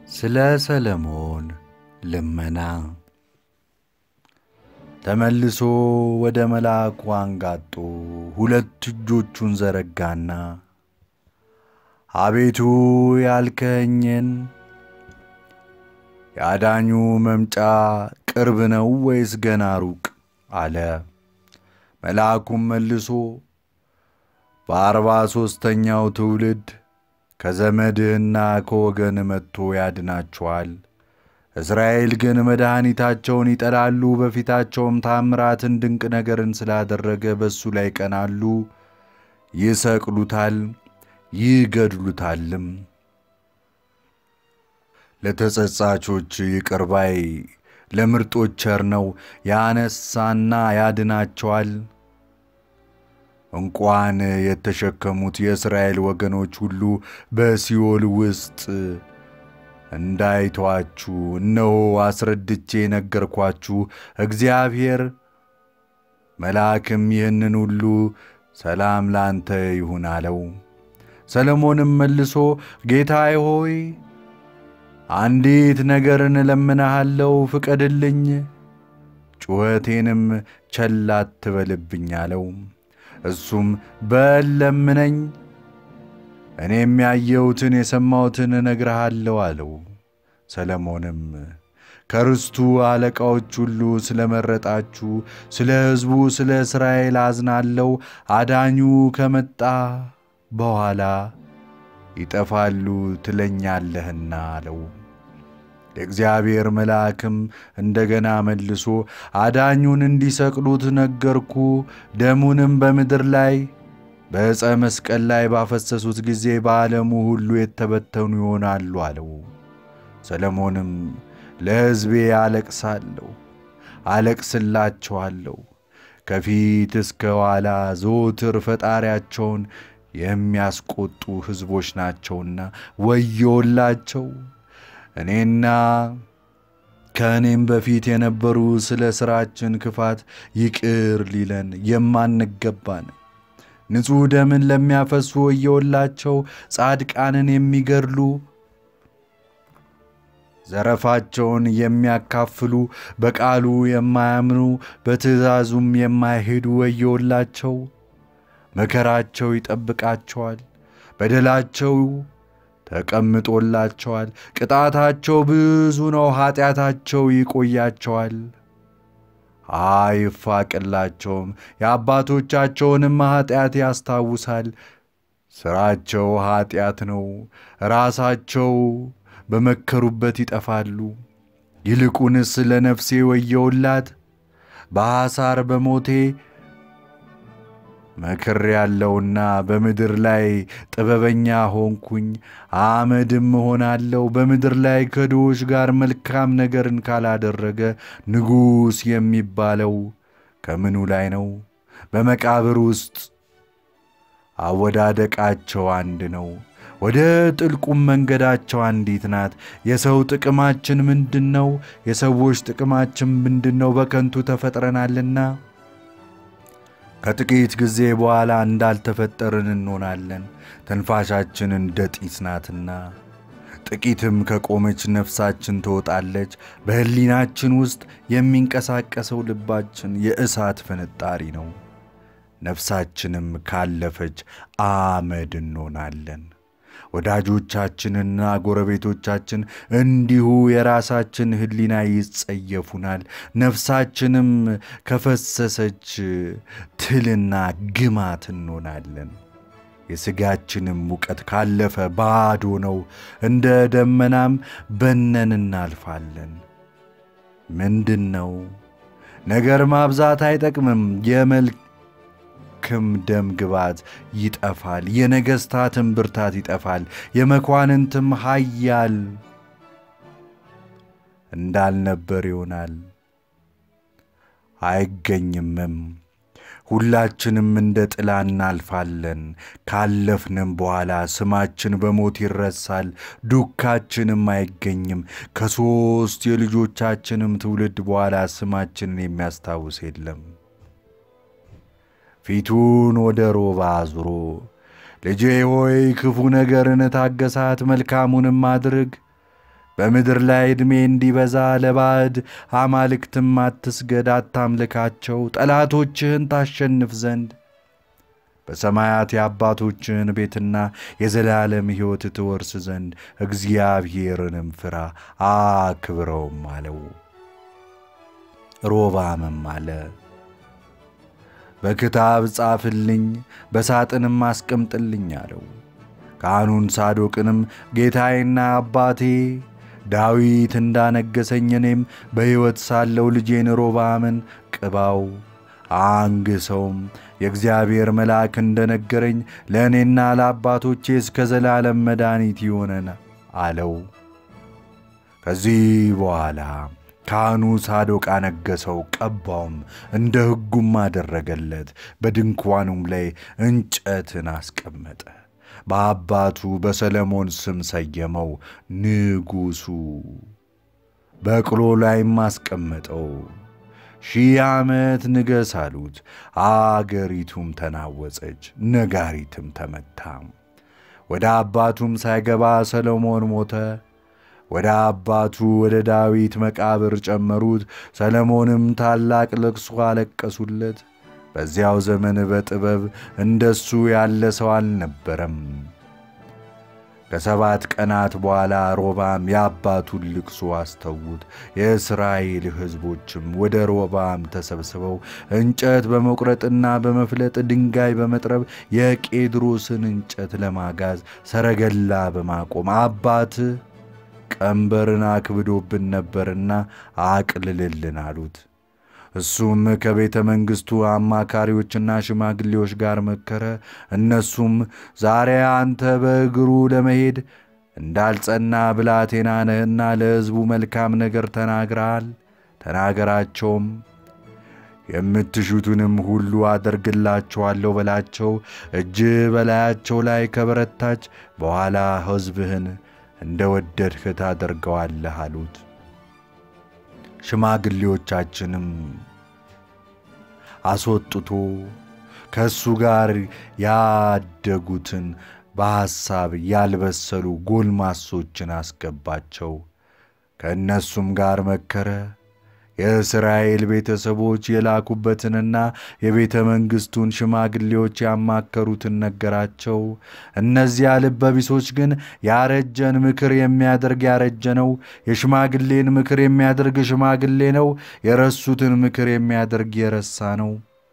ስለ ሰለሞን ልመና ተመልሶ ወደ መልአኩ አንጋጦ ሁለት እጆቹን ዘረጋና አቤቱ ያልከኝን የአዳኙ መምጫ ቅርብ ነው ወይስ ገና ሩቅ? አለ። መልአኩም መልሶ በአርባ ሦስተኛው ትውልድ ከዘመድህና ከወገን መጥቶ ያድናቸዋል። እስራኤል ግን መድኃኒታቸውን ይጠላሉ፣ በፊታቸውም ታምራትን ድንቅ ነገርን ስላደረገ በእሱ ላይ ይቀናሉ፣ ይሰቅሉታል፣ ይገድሉታልም። ለተጸጻቾች ይቅር ባይ ለምርጦች ቸር ነው፣ ያነሳና ያድናቸዋል። እንኳን የተሸከሙት የእስራኤል ወገኖች ሁሉ በሲኦል ውስጥ እንዳይተዋችሁ እነሆ አስረድቼ ነገርኳችሁ። እግዚአብሔር መልአክም ይህንን ሁሉ ሰላም ላንተ ይሁን አለው። ሰለሞንም መልሶ ጌታዬ ሆይ አንዲት ነገርን እለምንሃለሁ፣ ፍቀድልኝ፣ ጩኸቴንም ቸል አትበልብኝ አለው። እሱም በል ለምነኝ፣ እኔም ያየሁትን የሰማሁትን እነግርሃለሁ አለው። ሰለሞንም ከርስቱ አለቃዎች ሁሉ ስለ መረጣችሁ ስለ ሕዝቡ ስለ እስራኤል አዝናለሁ። አዳኙ ከመጣ በኋላ ይጠፋሉ ትለኛለህና አለው። የእግዚአብሔር መልአክም እንደገና መልሶ አዳኙን እንዲሰቅሉት ነገርኩ፣ ደሙንም በምድር ላይ በዕፀ መስቀል ላይ ባፈሰሱት ጊዜ በዓለሙ ሁሉ የተበተኑ ይሆናሉ አለው። ሰለሞንም ለሕዝቤ አለቅሳለሁ፣ አለቅስላቸዋለሁ ከፊት እስከ ኋላ ዘወትር ፈጣሪያቸውን የሚያስቆጡ ሕዝቦች ናቸውና ወዮላቸው። እኔና ከእኔም በፊት የነበሩ ስለ ሥራችን ክፋት ይቅር ሊለን የማንገባን ንጹሕ ደምን ለሚያፈሱ ወዮላቸው። ጻድቃንን የሚገድሉ ዘረፋቸውን የሚያካፍሉ በቃሉ የማያምኑ በትእዛዙም የማይሄዱ ወዮላቸው። መከራቸው ይጠብቃቸዋል፣ በደላቸው ተቀምጦላቸዋል። ቅጣታቸው ብዙ ነው፣ ኀጢአታቸው ይቆያቸዋል፣ አይፋቅላቸውም። የአባቶቻቸውንም ኀጢአት ያስታውሳል። ሥራቸው ኀጢአት ነው፣ ራሳቸው በመከሩበት ይጠፋሉ። ይልቁንስ ለነፍሴ ወየውላት፣ በሐሳር በሞቴ መክር ያለውና በምድር ላይ ጥበበኛ ሆንኩኝ፣ አመድም እሆናለሁ። በምድር ላይ ከድሆች ጋር መልካም ነገርን ካላደረገ ንጉሥ የሚባለው ከምኑ ላይ ነው? በመቃብር ውስጥ አወዳደቃቸው አንድ ነው፣ ወደ ጥልቁም መንገዳቸው አንዲት ናት። የሰው ጥቅማችን ምንድን ነው? የሰዎች ጥቅማችን ምንድን ነው? በከንቱ ተፈጥረናልና ከጥቂት ጊዜ በኋላ እንዳልተፈጠርን እንሆናለን። ትንፋሻችን እንደ ጢስ ናትና ጥቂትም ከቆመች ነፍሳችን ትወጣለች። በሕሊናችን ውስጥ የሚንቀሳቀሰው ልባችን የእሳት ፍንጣሪ ነው። ነፍሳችንም ካለፈች አመድ እንሆናለን። ወዳጆቻችንና ጎረቤቶቻችን እንዲሁ የራሳችን ሕሊና ይጸየፉናል። ነፍሳችንም ከፈሰሰች ትልና ግማት እንሆናለን። የሥጋችንም ሙቀት ካለፈ ባዶ ነው፣ እንደ ደመናም በነን እናልፋለን። ምንድን ነው ነገር ማብዛት አይጠቅምም። የመልክ ክም ደም ግባት ይጠፋል። የነገሥታትም ብርታት ይጠፋል። የመኳንንትም ኃያል እንዳልነበር ይሆናል፣ አይገኝምም። ሁላችንም እንደ ጥላ እናልፋለን። ካለፍንም በኋላ ስማችን በሞት ይረሳል፣ ዱካችንም አይገኝም። ከሦስት የልጆቻችንም ትውልድ በኋላ ስማችንን የሚያስታውስ የለም። ፊቱን ወደ ሮባ አዙሮ ልጄ ሆይ ክፉ ነገርን ታገሳት፣ መልካሙንም አድርግ፣ በምድር ላይ ዕድሜ እንዲበዛ ለባዕድ አማልክትም አትስገድ፣ አታምልካቸው፣ ጠላቶችህን ታሸንፍ ዘንድ በሰማያት የአባቶችህን ቤትና የዘላለም ሕይወት ትወርስ ዘንድ እግዚአብሔርንም ፍራ አክብረውም አለው። ሮብዓምም አለ በክታብ ጻፍልኝ፣ በሳጥንም አስቀምጥልኝ አለው። ካህኑን ሳዶቅንም ጌታዬና አባቴ ዳዊት እንዳነገሰኝ እኔም በሕይወት ሳለው ልጄን ሮብዓምን ቅባው አንግሰውም የእግዚአብሔር መልአክ እንደነገረኝ ለእኔና ለአባቶቼ እስከ ዘላለም መድኃኒት ይሆነን አለው። ከዚህ በኋላ ካህኑ ሳዶቅ አነገሰው፣ ቀባውም፣ እንደ ሕጉም አደረገለት። በድንኳኑም ላይ እንጨትን አስቀመጠ። በአባቱ በሰለሞን ስም ሰየመው። ንጉሡ በቅሎ ላይም አስቀመጠው። ሺህ ዓመት ንገሥ አሉት። አገሪቱም ተናወጸች፣ ነጋሪትም ተመታ። ወደ አባቱም ሳይገባ ሰሎሞን ሞተ። ወደ አባቱ ወደ ዳዊት መቃብር ጨመሩት። ሰለሞንም ታላቅ ልቅሶ አለቀሱለት። በዚያው ዘመን በጥበብ እንደሱ ያለ ሰው አልነበረም። ከሰባት ቀናት በኋላ ሮብዓም የአባቱን ልቅሶ አስተዉት። የእስራኤል ሕዝቦችም ወደ ሮብዓም ተሰብስበው እንጨት በመቁረጥና በመፍለጥ ድንጋይ በመጥረብ የቄድሮስን እንጨት ለማጋዝ ሰረገላ በማቆም አባት ቀንበርን አክብዶብን ነበርና አቅልልልን አሉት። እሱም ከቤተ መንግሥቱ አማካሪዎችና ሽማግሌዎች ጋር መከረ። እነሱም ዛሬ አንተ በእግሩ ለመሄድ እንዳልጸና ብላቴና ነህና ለሕዝቡ መልካም ነገር ተናግረሃል፣ ተናገራቸውም። የምትሹትንም ሁሉ አደርግላቸዋለሁ በላቸው። እጅ በላያቸው ላይ ከበረታች በኋላ ሕዝብህን እንደ ወደድህ ታደርገዋለህ አሉት። ሽማግሌዎቻችንም አስወጥቶ ከእሱ ጋር ያደጉትን በሐሳብ ያልበሰሉ ጎልማሶችን አስገባቸው። ከእነሱም ጋር መከረ። የእስራኤል ቤተሰቦች የላኩበትንና የቤተ መንግሥቱን ሽማግሌዎች ያማከሩትን ነገራቸው። እነዚያ ልበቢሶች ግን ያረጀን ምክር የሚያደርግ ያረጀ ነው፣ የሽማግሌን ምክር የሚያደርግ ሽማግሌ ነው፣ የረሱትን ምክር የሚያደርግ የረሳ ነው።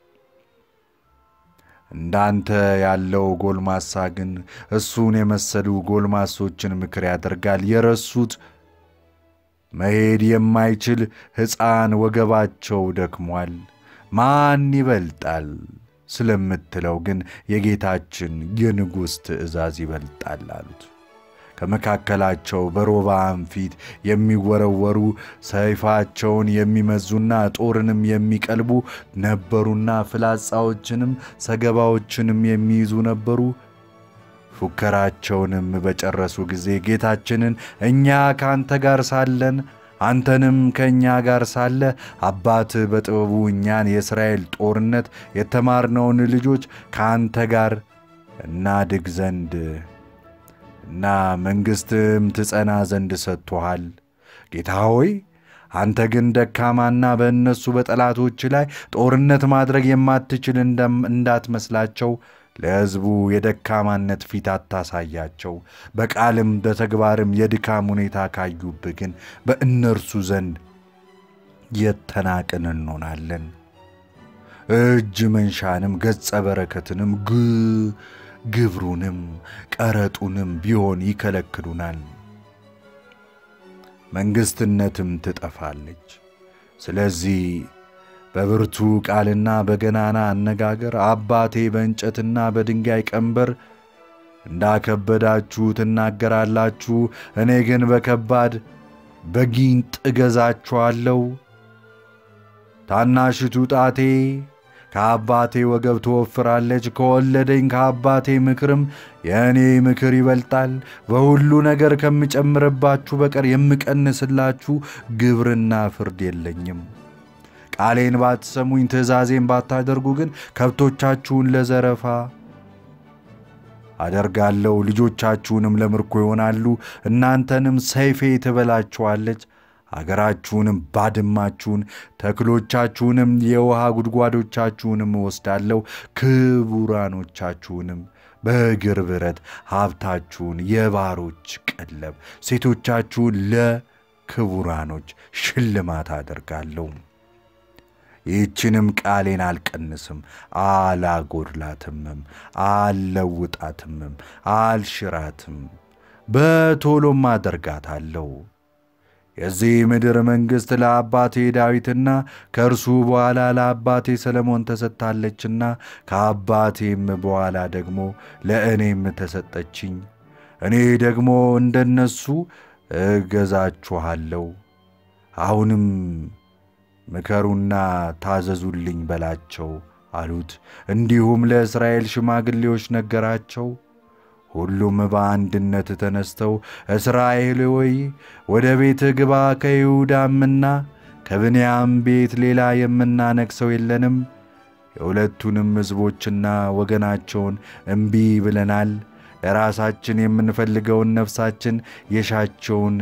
እንዳንተ ያለው ጎልማሳ ግን እሱን የመሰሉ ጎልማሶችን ምክር ያደርጋል። የረሱት መሄድ የማይችል ሕፃን ወገባቸው ደክሟል። ማን ይበልጣል ስለምትለው ግን የጌታችን የንጉሥ ትእዛዝ ይበልጣል አሉት። ከመካከላቸው በሮብዓም ፊት የሚወረወሩ ሰይፋቸውን የሚመዙና ጦርንም የሚቀልቡ ነበሩና ፍላጻዎችንም ሰገባዎችንም የሚይዙ ነበሩ። ፉከራቸውንም በጨረሱ ጊዜ ጌታችንን እኛ ከአንተ ጋር ሳለን አንተንም ከእኛ ጋር ሳለ አባት በጥበቡ እኛን የእስራኤል ጦርነት የተማርነውን ልጆች ከአንተ ጋር እናድግ ዘንድ እና መንግሥትም ትጸና ዘንድ ሰጥቶሃል። ጌታ ሆይ አንተ ግን ደካማና በእነሱ በጠላቶች ላይ ጦርነት ማድረግ የማትችል እንዳትመስላቸው ለሕዝቡ የደካማነት ፊት አታሳያቸው። በቃልም በተግባርም የድካም ሁኔታ ካዩብህ ግን በእነርሱ ዘንድ የተናቅን እንሆናለን። እጅ መንሻንም ገጸ በረከትንም ግብሩንም ቀረጡንም ቢሆን ይከለክሉናል። መንግሥትነትም ትጠፋለች። ስለዚህ በብርቱ ቃልና በገናና አነጋገር አባቴ በእንጨትና በድንጋይ ቀንበር እንዳከበዳችሁ ትናገራላችሁ፣ እኔ ግን በከባድ በጊንጥ እገዛችኋለሁ። ታናሽቱ ጣቴ ከአባቴ ወገብ ትወፍራለች፣ ከወለደኝ ከአባቴ ምክርም የእኔ ምክር ይበልጣል። በሁሉ ነገር ከምጨምርባችሁ በቀር የምቀንስላችሁ ግብርና ፍርድ የለኝም። ቃሌን ባትሰሙኝ ትእዛዜን ባታደርጉ ግን ከብቶቻችሁን ለዘረፋ አደርጋለሁ። ልጆቻችሁንም ለምርኮ ይሆናሉ፣ እናንተንም ሰይፌ ትበላችኋለች። አገራችሁንም ባድማችሁን፣ ተክሎቻችሁንም፣ የውሃ ጉድጓዶቻችሁንም እወስዳለሁ። ክቡራኖቻችሁንም በእግር ብረት ሀብታችሁን የባሮች ቀለብ፣ ሴቶቻችሁን ለክቡራኖች ሽልማት አደርጋለሁ። ይህችንም ቃሌን አልቀንስም፣ አላጎድላትምም፣ አልለውጣትምም፣ አልሽራትም፣ በቶሎም አደርጋታለሁ። የዚህ ምድር መንግሥት ለአባቴ ዳዊትና ከእርሱ በኋላ ለአባቴ ሰለሞን ተሰጥታለችና ከአባቴም በኋላ ደግሞ ለእኔም ተሰጠችኝ። እኔ ደግሞ እንደነሱ እገዛችኋለሁ። አሁንም ምከሩና ታዘዙልኝ በላቸው አሉት። እንዲሁም ለእስራኤል ሽማግሌዎች ነገራቸው። ሁሉም በአንድነት ተነስተው እስራኤል ሆይ ወደ ቤትህ ግባ፣ ከይሁዳምና ከብንያም ቤት ሌላ የምናነግሠው የለንም። የሁለቱንም ሕዝቦችና ወገናቸውን እምቢ ብለናል። ለራሳችን የምንፈልገውን ነፍሳችን የሻቸውን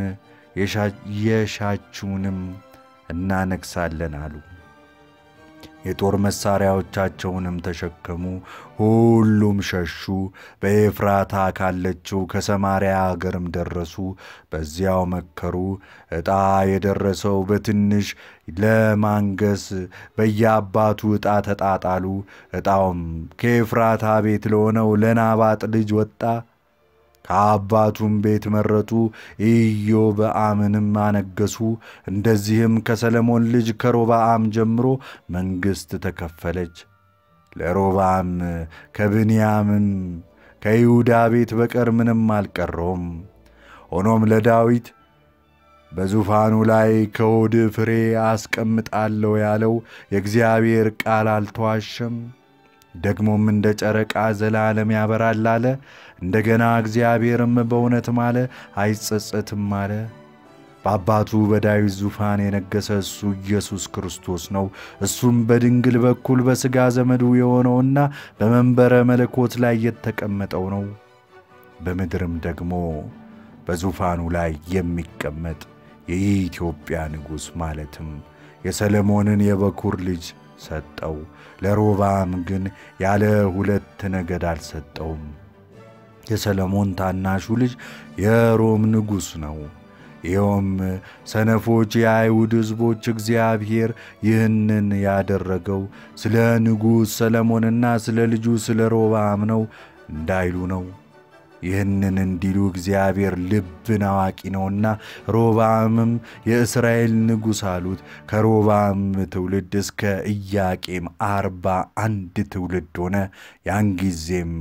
የሻችውንም እናነግሣለን አሉ። የጦር መሣሪያዎቻቸውንም ተሸከሙ፣ ሁሉም ሸሹ። በኤፍራታ ካለችው ከሰማርያ አገርም ደረሱ። በዚያው መከሩ። ዕጣ የደረሰው በትንሽ ለማንገስ በየአባቱ ዕጣ ተጣጣሉ። ዕጣውም ከኤፍራታ ቤት ለሆነው ለናባጥ ልጅ ወጣ። ከአባቱም ቤት መረጡ፣ ኢዮብዓምንም አነገሱ። እንደዚህም ከሰለሞን ልጅ ከሮብዓም ጀምሮ መንግሥት ተከፈለች። ለሮብዓም ከብንያምም ከይሁዳ ቤት በቀር ምንም አልቀረውም። ሆኖም ለዳዊት በዙፋኑ ላይ ከሆድ ፍሬ አስቀምጣለሁ ያለው የእግዚአብሔር ቃል አልተዋሸም። ደግሞም እንደ ጨረቃ ዘላለም ያበራል አለ። እንደገና እግዚአብሔርም በእውነት ማለ፣ አይጸጸትም አለ። በአባቱ በዳዊት ዙፋን የነገሰ እሱ ኢየሱስ ክርስቶስ ነው። እሱም በድንግል በኩል በሥጋ ዘመዱ የሆነውና በመንበረ መለኮት ላይ የተቀመጠው ነው። በምድርም ደግሞ በዙፋኑ ላይ የሚቀመጥ የኢትዮጵያ ንጉሥ ማለትም የሰለሞንን የበኩር ልጅ ሰጠው። ለሮብዓም ግን ያለ ሁለት ነገድ አልሰጠውም። የሰለሞን ታናሹ ልጅ የሮም ንጉሥ ነው። ይኸውም ሰነፎች የአይሁድ ሕዝቦች እግዚአብሔር ይህንን ያደረገው ስለ ንጉሥ ሰለሞንና ስለ ልጁ ስለ ሮብዓም ነው እንዳይሉ ነው። ይህንን እንዲሉ እግዚአብሔር ልብን አዋቂ ነውና ሮብዓምም የእስራኤል ንጉሥ አሉት። ከሮብዓም ትውልድ እስከ ኢያቄም አርባ አንድ ትውልድ ሆነ። ያን ጊዜም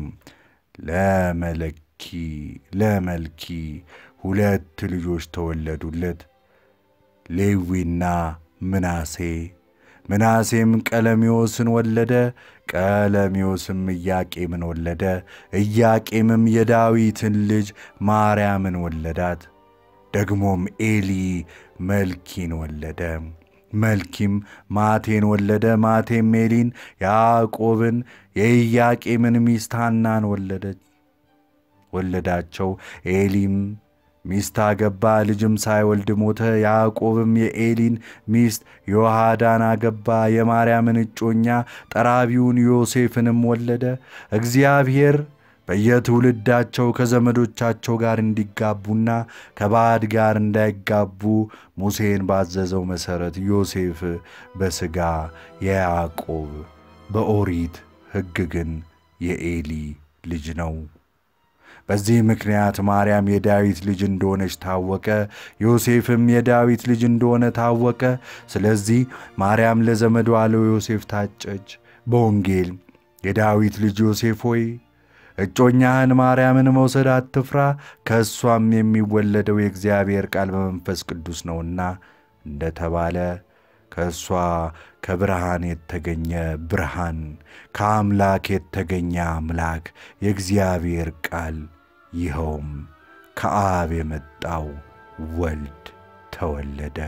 ለመለኪ ለመልኪ ሁለት ልጆች ተወለዱለት፣ ሌዊና ምናሴ። ምናሴም ቀለሚዎስን ወለደ። ቀለሚዎስም ኢያቄምን ወለደ። ኢያቄምም የዳዊትን ልጅ ማርያምን ወለዳት። ደግሞም ኤሊ መልኪን ወለደ። መልኪም ማቴን ወለደ። ማቴም ኤሊን፣ ያዕቆብን፣ የኢያቄምን ሚስት ሐናን ወለደች ወለዳቸው። ኤሊም ሚስት አገባ፣ ልጅም ሳይወልድ ሞተ። ያዕቆብም የኤሊን ሚስት ዮሐዳን አገባ፣ የማርያምን እጮኛ ጠራቢውን ዮሴፍንም ወለደ። እግዚአብሔር በየትውልዳቸው ከዘመዶቻቸው ጋር እንዲጋቡና ከባዕድ ጋር እንዳይጋቡ ሙሴን ባዘዘው መሠረት ዮሴፍ በሥጋ የያዕቆብ በኦሪት ሕግ ግን የኤሊ ልጅ ነው። በዚህ ምክንያት ማርያም የዳዊት ልጅ እንደሆነች ታወቀ። ዮሴፍም የዳዊት ልጅ እንደሆነ ታወቀ። ስለዚህ ማርያም ለዘመዷ ለዮሴፍ ታጨች። በወንጌል የዳዊት ልጅ ዮሴፍ ሆይ እጮኛህን ማርያምን መውሰድ አትፍራ፣ ከእሷም የሚወለደው የእግዚአብሔር ቃል በመንፈስ ቅዱስ ነውና እንደተባለ ከእሷ ከብርሃን የተገኘ ብርሃን፣ ከአምላክ የተገኘ አምላክ የእግዚአብሔር ቃል ይኸውም ከአብ የመጣው ወልድ ተወለደ።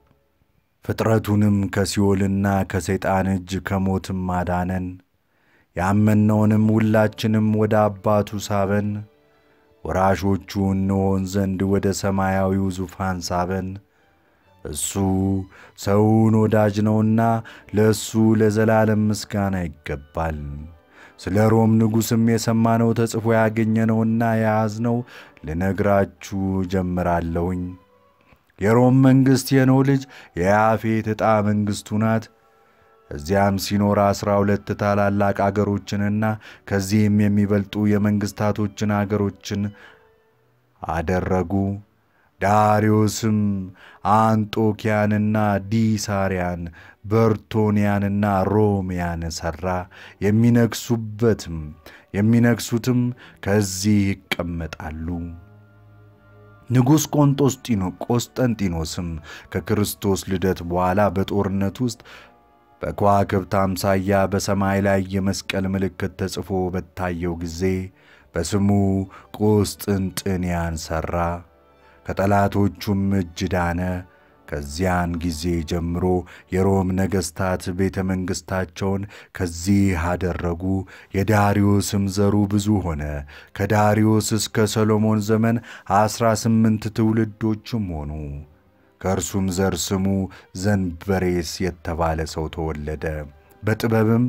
ፍጥረቱንም ከሲኦልና ከሰይጣን እጅ ከሞትም አዳነን። ያመነውንም ሁላችንም ወደ አባቱ ሳበን። ወራሾቹ እንሆን ዘንድ ወደ ሰማያዊው ዙፋን ሳበን። እሱ ሰውን ወዳጅ ነውና ለእሱ ለዘላለም ምስጋና ይገባል። ስለ ሮም ንጉሥም የሰማነው ተጽፎ ያገኘነውና የያዝነው ልነግራችሁ ጀምራለሁኝ። የሮም መንግሥት የኖህ ልጅ የያፌት ዕጣ መንግሥቱ ናት። እዚያም ሲኖር ዐሥራ ሁለት ታላላቅ አገሮችንና ከዚህም የሚበልጡ የመንግሥታቶችን አገሮችን አደረጉ። ዳርዮስም አንጦኪያንና ዲሳርያን በርቶንያንና ሮሚያን ሠራ። የሚነግሱበትም የሚነግሱትም ከዚህ ይቀመጣሉ። ንጉሥ ቆስጠንጢኖስም ከክርስቶስ ልደት በኋላ በጦርነት ውስጥ በከዋክብት አምሳያ በሰማይ ላይ የመስቀል ምልክት ተጽፎ በታየው ጊዜ በስሙ ቁስጥንጥንያን ሠራ። ከጠላቶቹም እጅ ዳነ። ከዚያን ጊዜ ጀምሮ የሮም ነገሥታት ቤተ መንግሥታቸውን ከዚህ አደረጉ። የዳርዮስም ዘሩ ብዙ ሆነ። ከዳርዮስ እስከ ሰሎሞን ዘመን ዐሥራ ስምንት ትውልዶችም ሆኑ። ከእርሱም ዘር ስሙ ዘንበሬስ የተባለ ሰው ተወለደ። በጥበብም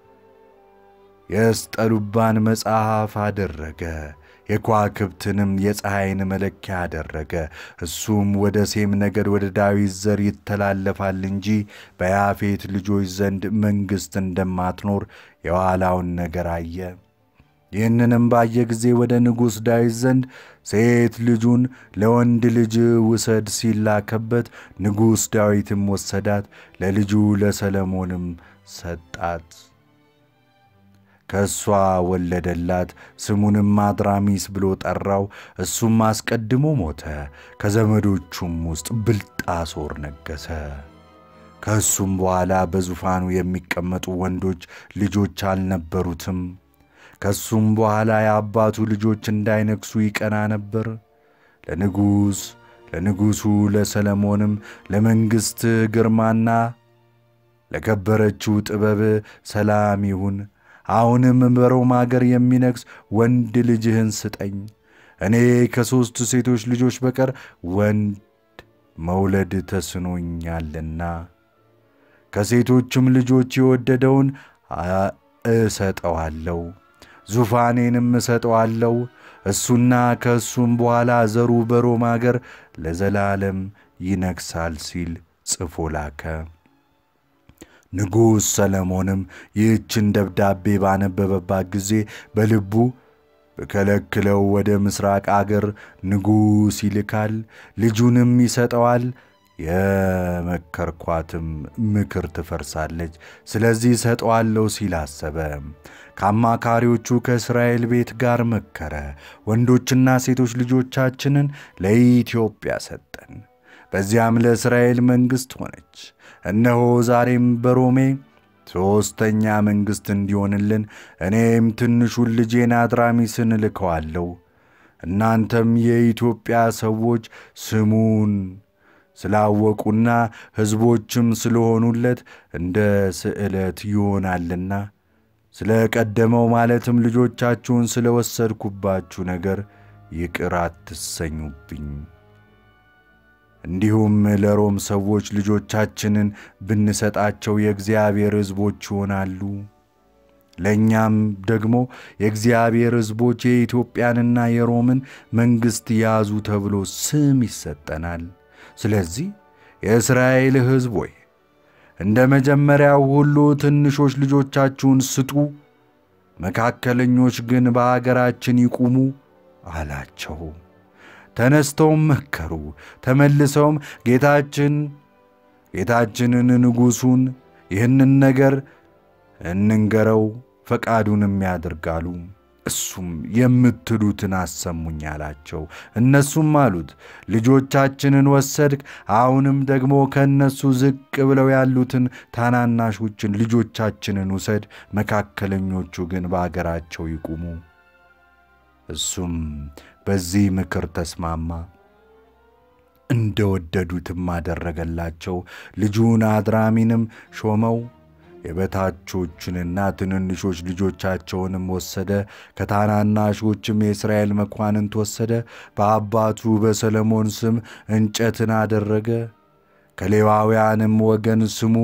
የስጠሉባን መጽሐፍ አደረገ። የከዋክብትንም የፀሐይን መለኪያ አደረገ። እሱም ወደ ሴም ነገድ ወደ ዳዊት ዘር ይተላለፋል እንጂ በያፌት ልጆች ዘንድ መንግሥት እንደማትኖር የኋላውን ነገር አየ። ይህንንም ባየ ጊዜ ወደ ንጉሥ ዳዊት ዘንድ ሴት ልጁን ለወንድ ልጅ ውሰድ ሲላከበት፣ ንጉሥ ዳዊትም ወሰዳት፣ ለልጁ ለሰለሞንም ሰጣት። ከእሷ ወለደላት። ስሙንም አድራሚስ ብሎ ጠራው። እሱም አስቀድሞ ሞተ። ከዘመዶቹም ውስጥ ብልጣሶር ነገሠ። ከእሱም በኋላ በዙፋኑ የሚቀመጡ ወንዶች ልጆች አልነበሩትም። ከእሱም በኋላ የአባቱ ልጆች እንዳይነግሡ ይቀና ነበር። ለንጉሥ ለንጉሡ ለሰለሞንም ለመንግሥት ግርማና ለከበረችው ጥበብ ሰላም ይሁን። አሁንም በሮም አገር የሚነግሥ ወንድ ልጅህን ስጠኝ። እኔ ከሦስት ሴቶች ልጆች በቀር ወንድ መውለድ ተስኖኛልና ከሴቶችም ልጆች የወደደውን እሰጠዋለሁ፣ ዙፋኔንም እሰጠዋለሁ። እሱና ከእሱም በኋላ ዘሩ በሮም አገር ለዘላለም ይነግሣል ሲል ጽፎ ላከ። ንጉሥ ሰለሞንም ይህችን ደብዳቤ ባነበበባት ጊዜ በልቡ ብከለክለው ወደ ምሥራቅ አገር ንጉሥ ይልካል፣ ልጁንም ይሰጠዋል፣ የመከርኳትም ምክር ትፈርሳለች። ስለዚህ እሰጠዋለሁ ሲል አሰበ። ከአማካሪዎቹ ከእስራኤል ቤት ጋር መከረ። ወንዶችና ሴቶች ልጆቻችንን ለኢትዮጵያ ሰጠን። በዚያም ለእስራኤል መንግሥት ሆነች። እነሆ ዛሬም በሮሜ ሦስተኛ መንግሥት እንዲሆንልን እኔም ትንሹን ልጄን አድራሚስን እልከዋለሁ። እናንተም የኢትዮጵያ ሰዎች ስሙን ስላወቁና ሕዝቦችም ስለሆኑለት እንደ ስዕለት ይሆናልና ስለ ቀደመው ማለትም ልጆቻችሁን ስለ ወሰድኩባችሁ ነገር ይቅር አትሰኙብኝ። እንዲሁም ለሮም ሰዎች ልጆቻችንን ብንሰጣቸው የእግዚአብሔር ሕዝቦች ይሆናሉ። ለእኛም ደግሞ የእግዚአብሔር ሕዝቦች የኢትዮጵያንና የሮምን መንግሥት ያዙ ተብሎ ስም ይሰጠናል። ስለዚህ የእስራኤል ሕዝብ ሆይ እንደ መጀመሪያው ሁሉ ትንሾች ልጆቻችሁን ስጡ፣ መካከለኞች ግን በአገራችን ይቁሙ አላቸው። ተነስተውም መከሩ። ተመልሰውም ጌታችን ጌታችንን ንጉሡን ይህንን ነገር እንንገረው፣ ፈቃዱንም ያድርጋሉ። እሱም የምትሉትን አሰሙኝ አላቸው። እነሱም አሉት ልጆቻችንን ወሰድክ፣ አሁንም ደግሞ ከእነሱ ዝቅ ብለው ያሉትን ታናናሾችን ልጆቻችንን ውሰድ፣ መካከለኞቹ ግን በአገራቸው ይቁሙ። እሱም በዚህ ምክር ተስማማ። እንደ ወደዱትም አደረገላቸው። ልጁን አድራሚንም ሾመው። የበታቾችንና ትንንሾች ልጆቻቸውንም ወሰደ። ከታናናሾችም የእስራኤል መኳንንት ወሰደ። በአባቱ በሰለሞን ስም እንጨትን አደረገ። ከሌዋውያንም ወገን ስሙ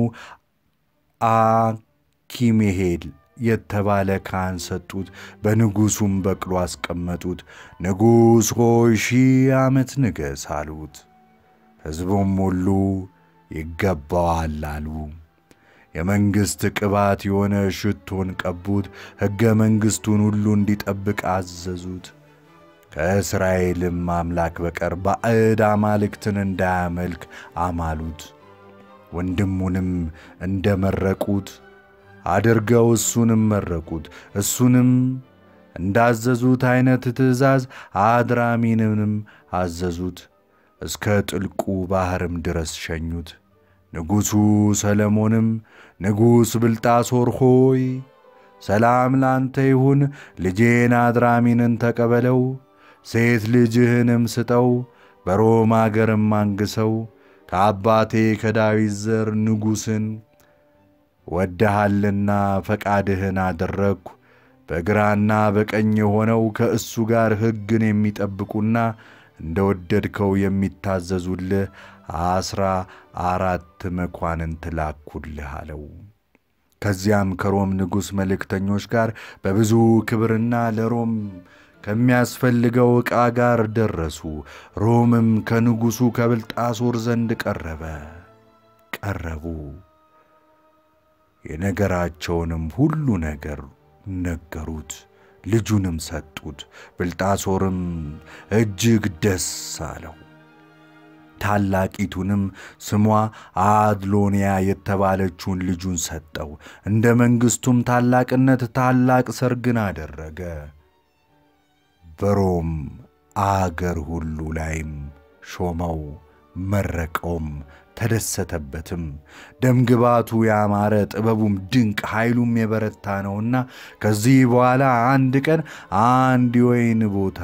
አኪሜሄል የተባለ ካህን ሰጡት። በንጉሡም በቅሎ አስቀመጡት። ንጉሥ ሆይ ሺህ ዓመት ንገሥ አሉት። ሕዝቡም ሁሉ ይገባዋል አሉ። የመንግሥት ቅባት የሆነ ሽቶን ቀቡት። ሕገ መንግሥቱን ሁሉ እንዲጠብቅ አዘዙት። ከእስራኤልም አምላክ በቀር ባዕድ አማልክትን እንዳያመልክ አማሉት። ወንድሙንም እንደ መረቁት አድርገው እሱንም መረቁት። እሱንም እንዳዘዙት ዐይነት ትእዛዝ አድራሚንንም አዘዙት። እስከ ጥልቁ ባሕርም ድረስ ሸኙት። ንጉሡ ሰለሞንም ንጉሥ ብልጣሶር ሆይ ሰላም ላንተ ይሁን፣ ልጄን አድራሚንን ተቀበለው፣ ሴት ልጅህንም ስጠው፣ በሮም አገርም አንግሰው። ከአባቴ ከዳዊት ዘር ንጉሥን ወደሃልና ፈቃድህን አደረግሁ። በግራና በቀኝ የሆነው ከእሱ ጋር ሕግን የሚጠብቁና እንደ ወደድከው የሚታዘዙልህ አስራ አራት መኳንንት ላኩልህ አለው። ከዚያም ከሮም ንጉሥ መልእክተኞች ጋር በብዙ ክብርና ለሮም ከሚያስፈልገው ዕቃ ጋር ደረሱ። ሮምም ከንጉሡ ከብልጣሶር ዘንድ ቀረበ ቀረቡ የነገራቸውንም ሁሉ ነገር ነገሩት። ልጁንም ሰጡት። ብልጣሶርም እጅግ ደስ አለው። ታላቂቱንም ስሟ አድሎንያ የተባለችውን ልጁን ሰጠው። እንደ መንግሥቱም ታላቅነት ታላቅ ሰርግን አደረገ። በሮም አገር ሁሉ ላይም ሾመው፣ መረቀውም፣ ተደሰተበትም። ደምግባቱ ያማረ ጥበቡም ድንቅ ኃይሉም የበረታ ነውና ከዚህ በኋላ አንድ ቀን አንድ የወይን ቦታ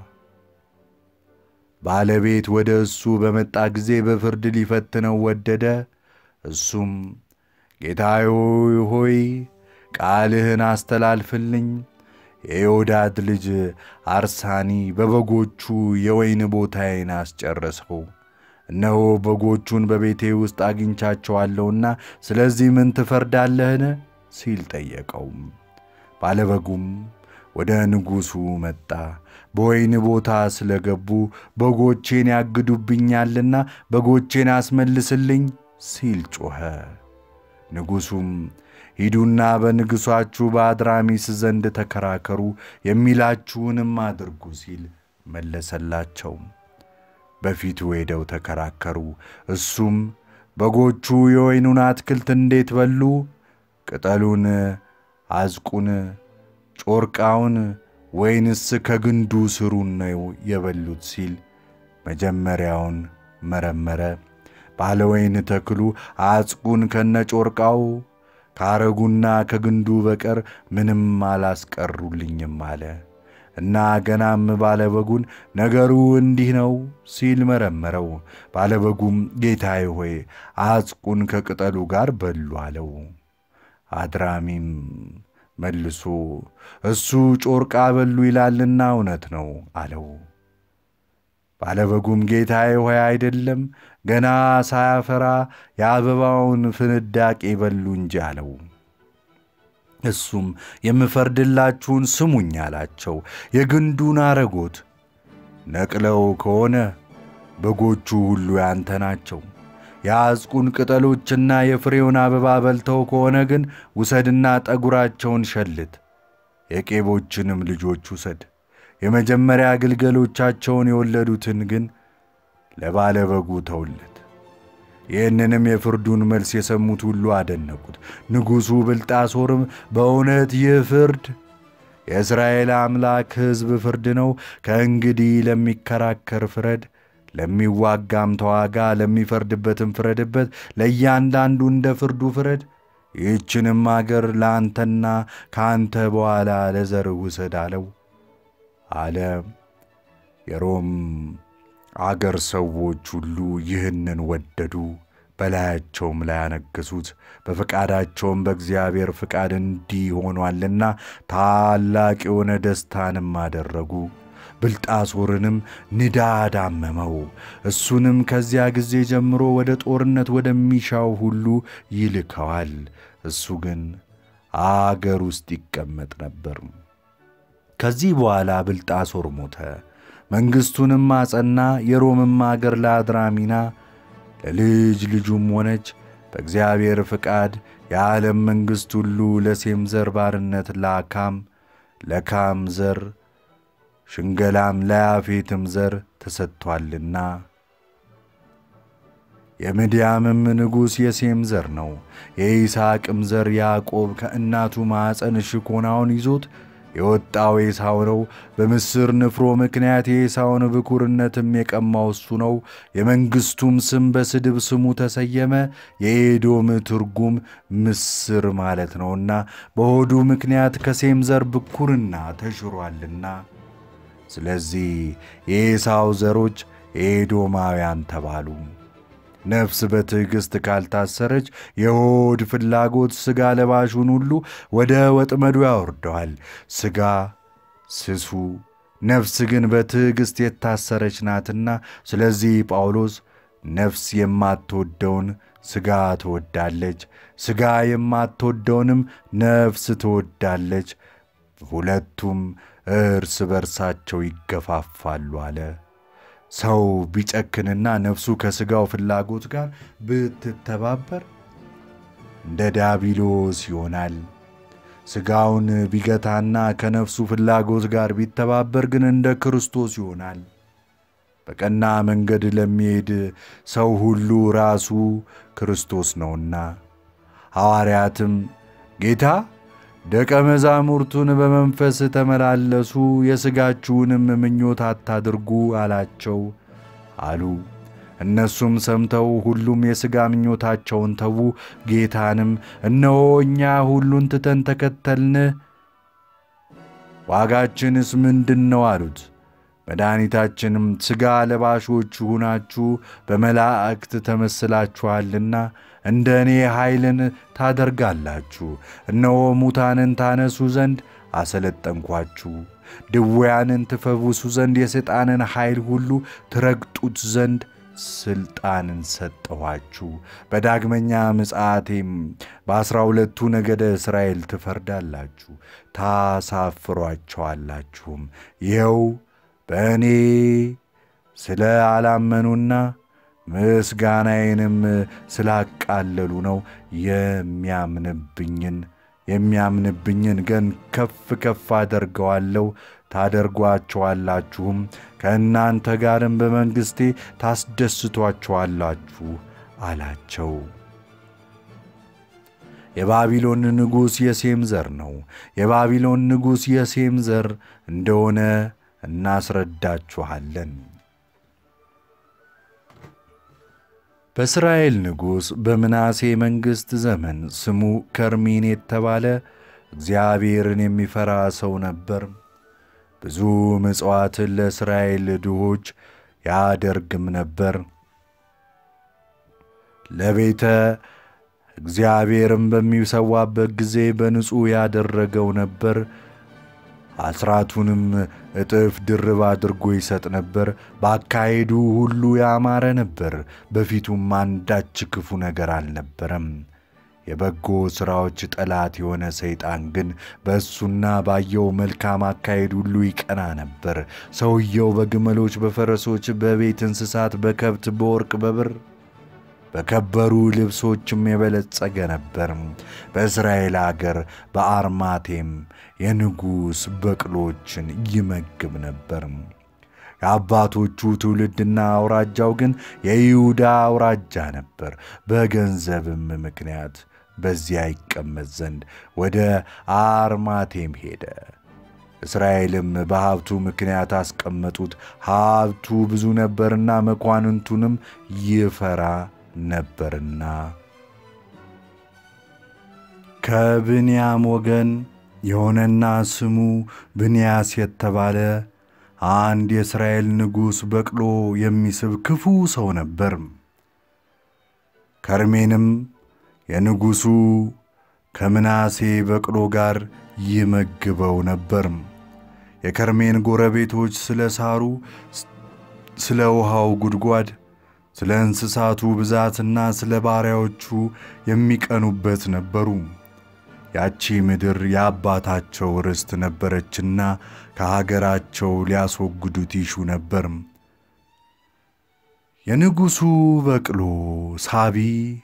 ባለቤት ወደ እሱ በመጣ ጊዜ በፍርድ ሊፈትነው ወደደ። እሱም ጌታዬ ሆይ ቃልህን አስተላልፍልኝ፣ የዮዳድ ልጅ አርሳኒ በበጎቹ የወይን ቦታዬን አስጨረሰው። እነሆ በጎቹን በቤቴ ውስጥ አግኝቻቸዋለሁና ስለዚህ ምን ትፈርዳለህን? ሲል ጠየቀውም። ባለበጉም ወደ ንጉሡ መጣ። በወይን ቦታ ስለገቡ በጎቼን ያግዱብኛልና በጎቼን አስመልስልኝ ሲል ጮኸ። ንጉሡም ሂዱና በንጉሣችሁ በአድራሚስ ዘንድ ተከራከሩ፣ የሚላችሁንም አድርጉ ሲል መለሰላቸው። በፊቱ ሄደው ተከራከሩ። እሱም በጎቹ የወይኑን አትክልት እንዴት በሉ? ቅጠሉን፣ አዝቁን፣ ጮርቃውን ወይንስ ከግንዱ ስሩን ነው የበሉት ሲል መጀመሪያውን መረመረ። ባለ ወይን ተክሉ አጽቁን ከነጮርቃው ካረጉና ከግንዱ በቀር ምንም አላስቀሩልኝም አለ እና ገናም ባለበጉን ነገሩ እንዲህ ነው ሲል መረመረው። ባለበጉም ጌታዬ ሆይ አጽቁን ከቅጠሉ ጋር በሉ አለው። አድራሚም መልሶ እሱ ጮርቃ በሉ ይላልና እውነት ነው አለው። ባለበጉም ጌታዬ ሆይ አይደለም፣ ገና ሳያፈራ የአበባውን ፍንዳቄ በሉ እንጂ አለው። እሱም የምፈርድላችሁን ስሙኝ አላቸው። የግንዱን አረጎት ነቅለው ከሆነ በጎቹ ሁሉ ያንተ ናቸው። የአዝቁን ቅጠሎችና የፍሬውን አበባ በልተው ከሆነ ግን ውሰድና ጠጉራቸውን ሸልት፣ የቄቦችንም ልጆች ውሰድ። የመጀመሪያ ግልገሎቻቸውን የወለዱትን ግን ለባለ በጉ ተውለት። ይህንንም የፍርዱን መልስ የሰሙት ሁሉ አደነቁት። ንጉሡ ብልጣሶርም በእውነት ይህ ፍርድ የእስራኤል አምላክ ሕዝብ ፍርድ ነው። ከእንግዲህ ለሚከራከር ፍረድ፣ ለሚዋጋም ተዋጋ፣ ለሚፈርድበትም ፍረድበት፣ ለእያንዳንዱ እንደ ፍርዱ ፍረድ። ይህችንም አገር ለአንተና ከአንተ በኋላ ለዘርህ ውሰድ አለው አለ። የሮም አገር ሰዎች ሁሉ ይህንን ወደዱ። በላያቸውም ላይ ያነገሱት። በፈቃዳቸውም በእግዚአብሔር ፍቃድ እንዲህ ሆኗልና ታላቅ የሆነ ደስታንም አደረጉ። ብልጣሶርንም ንዳድ አመመው። እሱንም ከዚያ ጊዜ ጀምሮ ወደ ጦርነት ወደሚሻው ሁሉ ይልከዋል። እሱ ግን አገር ውስጥ ይቀመጥ ነበር። ከዚህ በኋላ ብልጣሶር ሞተ። መንግሥቱንም አጸና። የሮምም አገር ለአድራሚና ለልጅ ልጁም ሆነች። በእግዚአብሔር ፍቃድ የዓለም መንግሥት ሁሉ ለሴም ዘር ባርነት ለካም ለካም ዘር ሽንገላም ለያፌትም ዘር ተሰጥቷልና። የምድያምም ንጉሥ የሴም ዘር ነው። የይስሐቅም ዘር ያዕቆብ ከእናቱ ማኅፀን ሽኮናውን ይዞት የወጣው ኤሳው ነው። በምስር ንፍሮ ምክንያት የኤሳውን ብኩርነትም የቀማው እሱ ነው። የመንግሥቱም ስም በስድብ ስሙ ተሰየመ። የኤዶም ትርጉም ምስር ማለት ነውና በሆዱ ምክንያት ከሴም ዘር ብኩርና ተሽሯልና። ስለዚህ የኤሳው ዘሮች ኤዶማውያን ተባሉ። ነፍስ በትዕግሥት ካልታሰረች የሆድ ፍላጎት ሥጋ ለባሹን ሁሉ ወደ ወጥመዱ ያወርደዋል። ሥጋ ስሱ፣ ነፍስ ግን በትዕግሥት የታሰረች ናትና። ስለዚህ ጳውሎስ ነፍስ የማትወደውን ሥጋ ትወዳለች፣ ሥጋ የማትወደውንም ነፍስ ትወዳለች፣ ሁለቱም እርስ በርሳቸው ይገፋፋሉ አለ። ሰው ቢጨክንና ነፍሱ ከሥጋው ፍላጎት ጋር ብትተባበር እንደ ዳቢሎስ ይሆናል። ሥጋውን ቢገታና ከነፍሱ ፍላጎት ጋር ቢተባበር ግን እንደ ክርስቶስ ይሆናል። በቀና መንገድ ለሚሄድ ሰው ሁሉ ራሱ ክርስቶስ ነውና። ሐዋርያትም ጌታ ደቀ መዛሙርቱን በመንፈስ ተመላለሱ፣ የሥጋችሁንም ምኞት አታድርጉ አላቸው አሉ። እነሱም ሰምተው ሁሉም የሥጋ ምኞታቸውን ተዉ። ጌታንም እነሆ እኛ ሁሉን ትተን ተከተልንህ፣ ዋጋችንስ ምንድን ነው አሉት። መድኃኒታችንም ሥጋ ለባሾች ሁናችሁ በመላእክት ተመስላችኋልና እንደ እኔ ኃይልን ታደርጋላችሁ። እነሆ ሙታንን ታነሱ ዘንድ አሰለጠንኳችሁ፣ ድውያንን ትፈውሱ ዘንድ የሰይጣንን ኃይል ሁሉ ትረግጡት ዘንድ ሥልጣንን ሰጠኋችሁ። በዳግመኛ ምጽአቴም በዐሥራ ሁለቱ ነገደ እስራኤል ትፈርዳላችሁ፣ ታሳፍሯቸዋላችሁም። ይኸው በእኔ ስለ አላመኑና ምስጋናዬንም ስላቃለሉ ነው። የሚያምንብኝን የሚያምንብኝን ግን ከፍ ከፍ አደርገዋለሁ፣ ታደርጓቸዋላችሁም፣ ከእናንተ ጋርም በመንግሥቴ ታስደስቷቸዋላችሁ አላቸው። የባቢሎን ንጉሥ የሴም ዘር ነው። የባቢሎን ንጉሥ የሴም ዘር እንደሆነ እናስረዳችኋለን። በእስራኤል ንጉሥ በምናሴ መንግሥት ዘመን ስሙ ከርሚን የተባለ እግዚአብሔርን የሚፈራ ሰው ነበር። ብዙ ምጽዋትን ለእስራኤል ድሆች ያደርግም ነበር። ለቤተ እግዚአብሔርም በሚሰዋበት ጊዜ በንጹሕ ያደረገው ነበር። አስራቱንም እጥፍ ድርብ አድርጎ ይሰጥ ነበር። በአካሄዱ ሁሉ ያማረ ነበር። በፊቱም አንዳች ክፉ ነገር አልነበረም። የበጎ ሥራዎች ጠላት የሆነ ሰይጣን ግን በእሱና ባየው መልካም አካሄድ ሁሉ ይቀና ነበር። ሰውየው በግመሎች፣ በፈረሶች፣ በቤት እንስሳት፣ በከብት፣ በወርቅ፣ በብር በከበሩ ልብሶችም የበለጸገ ነበር። በእስራኤል አገር በአርማቴም የንጉሥ በቅሎችን ይመግብ ነበር። የአባቶቹ ትውልድና አውራጃው ግን የይሁዳ አውራጃ ነበር። በገንዘብም ምክንያት በዚያ ይቀመጥ ዘንድ ወደ አርማቴም ሄደ። እስራኤልም በሀብቱ ምክንያት አስቀመጡት። ሀብቱ ብዙ ነበርና መኳንንቱንም ይፈራ ነበርና። ከብንያም ወገን የሆነና ስሙ ብንያስ የተባለ አንድ የእስራኤል ንጉሥ በቅሎ የሚስብ ክፉ ሰው ነበር። ከርሜንም የንጉሡ ከምናሴ በቅሎ ጋር ይመግበው ነበር። የከርሜን ጎረቤቶች ስለ ሳሩ፣ ስለ ውሃው ጉድጓድ፣ ስለ እንስሳቱ ብዛትና ስለ ባሪያዎቹ የሚቀኑበት ነበሩ። ያቺ ምድር የአባታቸው ርስት ነበረችና ከሀገራቸው ሊያስወግዱት ይሹ ነበር። የንጉሡ በቅሎ ሳቢ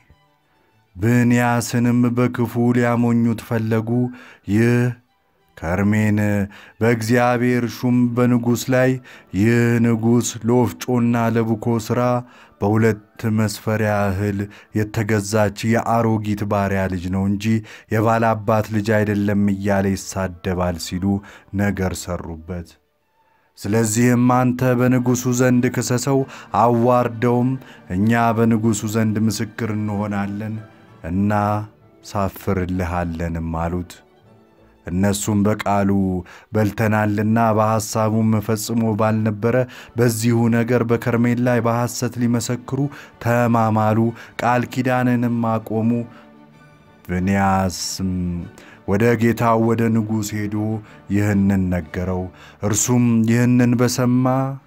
ብንያስንም በክፉ ሊያሞኙት ፈለጉ። ይህ ከርሜን በእግዚአብሔር ሹም በንጉሥ ላይ ይህ ንጉሥ ለወፍጮና ለቡኮ ሥራ በሁለት መስፈሪያ እህል የተገዛች የአሮጊት ባሪያ ልጅ ነው እንጂ የባላባት ልጅ አይደለም እያለ ይሳደባል ሲሉ ነገር ሰሩበት። ስለዚህም አንተ በንጉሡ ዘንድ ክሰሰው፣ አዋርደውም፣ እኛ በንጉሡ ዘንድ ምስክር እንሆናለን እና ሳፍርልሃለንም አሉት። እነሱም በቃሉ በልተናልና በሐሳቡም ፈጽሞ ባልነበረ በዚሁ ነገር በከርሜል ላይ በሐሰት ሊመሰክሩ ተማማሉ። ቃል ኪዳንንም አቆሙ። ብንያስም ወደ ጌታው ወደ ንጉሥ ሄዶ ይህንን ነገረው። እርሱም ይህንን በሰማ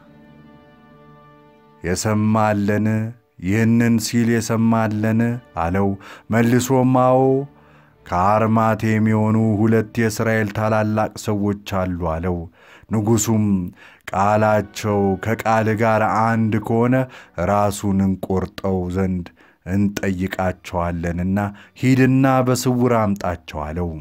የሰማለን ይህንን ሲል የሰማለን አለው። መልሶም አዎ ከአርማቴም የሆኑ ሁለት የእስራኤል ታላላቅ ሰዎች አሉ አለው። ንጉሡም ቃላቸው ከቃል ጋር አንድ ከሆነ ራሱን እንቆርጠው ዘንድ እንጠይቃቸዋለንና ሂድና በስውር አምጣቸው አለው።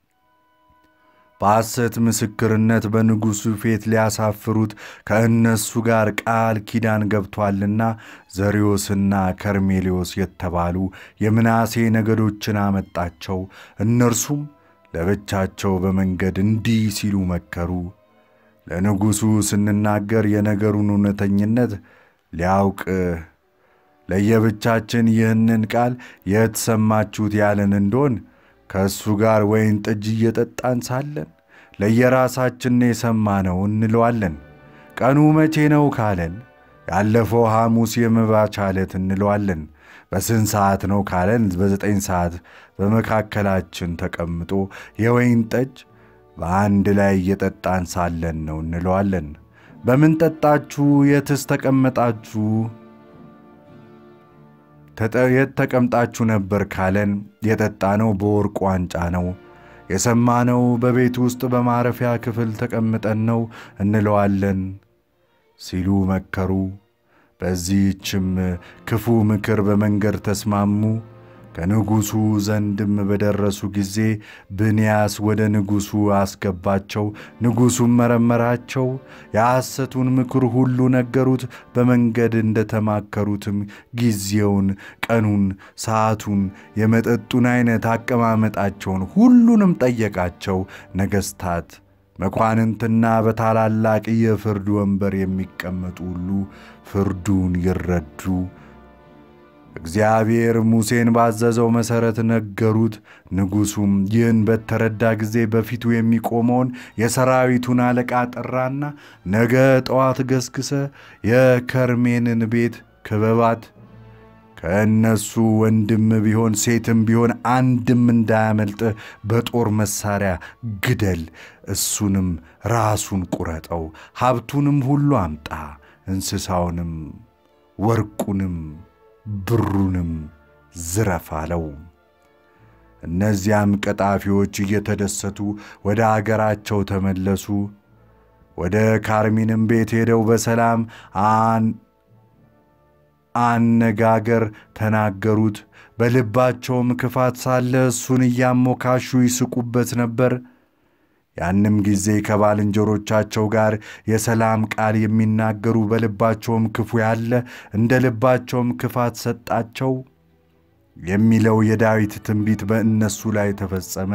በሐሰት ምስክርነት በንጉሡ ፊት ሊያሳፍሩት ከእነሱ ጋር ቃል ኪዳን ገብቶአልና ዘርዮስና ከርሜሌዎስ የተባሉ የምናሴ ነገዶችን አመጣቸው። እነርሱም ለብቻቸው በመንገድ እንዲህ ሲሉ መከሩ። ለንጉሡ ስንናገር የነገሩን እውነተኝነት ሊያውቅ ለየብቻችን ይህንን ቃል የት ሰማችሁት ያለን እንደሆን ከእሱ ጋር ወይን ጠጅ እየጠጣን ሳለን ለየራሳችን የሰማነው እንለዋለን። ቀኑ መቼ ነው ካለን ያለፈው ሐሙስ የመባቻ ዕለት እንለዋለን። በስንት ሰዓት ነው ካለን በዘጠኝ ሰዓት በመካከላችን ተቀምጦ የወይን ጠጅ በአንድ ላይ እየጠጣን ሳለን ነው እንለዋለን። በምን ጠጣችሁ? የትስ ተቀመጣችሁ? የት ተቀምጣችሁ ነበር ካለን የጠጣነው በወርቅ ዋንጫ ነው። የሰማነው በቤት ውስጥ በማረፊያ ክፍል ተቀምጠን ነው እንለዋለን ሲሉ መከሩ። በዚህችም ክፉ ምክር በመንገድ ተስማሙ። ከንጉሡ ዘንድም በደረሱ ጊዜ ብንያስ ወደ ንጉሡ አስገባቸው። ንጉሡም መረመራቸው፣ የሐሰቱን ምክር ሁሉ ነገሩት። በመንገድ እንደተማከሩትም ጊዜውን፣ ቀኑን፣ ሰዓቱን፣ የመጠጡን ዐይነት፣ አቀማመጣቸውን ሁሉንም ጠየቃቸው። ነገሥታት መኳንንትና በታላላቅ የፍርድ ወንበር የሚቀመጡ ሁሉ ፍርዱን ይረዱ እግዚአብሔር ሙሴን ባዘዘው መሠረት ነገሩት። ንጉሡም ይህን በተረዳ ጊዜ በፊቱ የሚቆመውን የሰራዊቱን አለቃ ጠራና ነገ ጠዋት ገስግሰ የከርሜንን ቤት ክበባት፣ ከእነሱ ወንድም ቢሆን ሴትም ቢሆን አንድም እንዳያመልጥ በጦር መሣሪያ ግደል፣ እሱንም ራሱን ቁረጠው፣ ሀብቱንም ሁሉ አምጣ፣ እንስሳውንም ወርቁንም ብሩንም ዝረፍ አለው። እነዚያም ቀጣፊዎች እየተደሰቱ ወደ አገራቸው ተመለሱ። ወደ ካርሚንም ቤት ሄደው በሰላም አነጋገር ተናገሩት። በልባቸውም ክፋት ሳለ እሱን እያሞካሹ ይስቁበት ነበር። ያንም ጊዜ ከባልንጀሮቻቸው ጋር የሰላም ቃል የሚናገሩ በልባቸውም ክፉ ያለ እንደ ልባቸውም ክፋት ሰጣቸው የሚለው የዳዊት ትንቢት በእነሱ ላይ ተፈጸመ።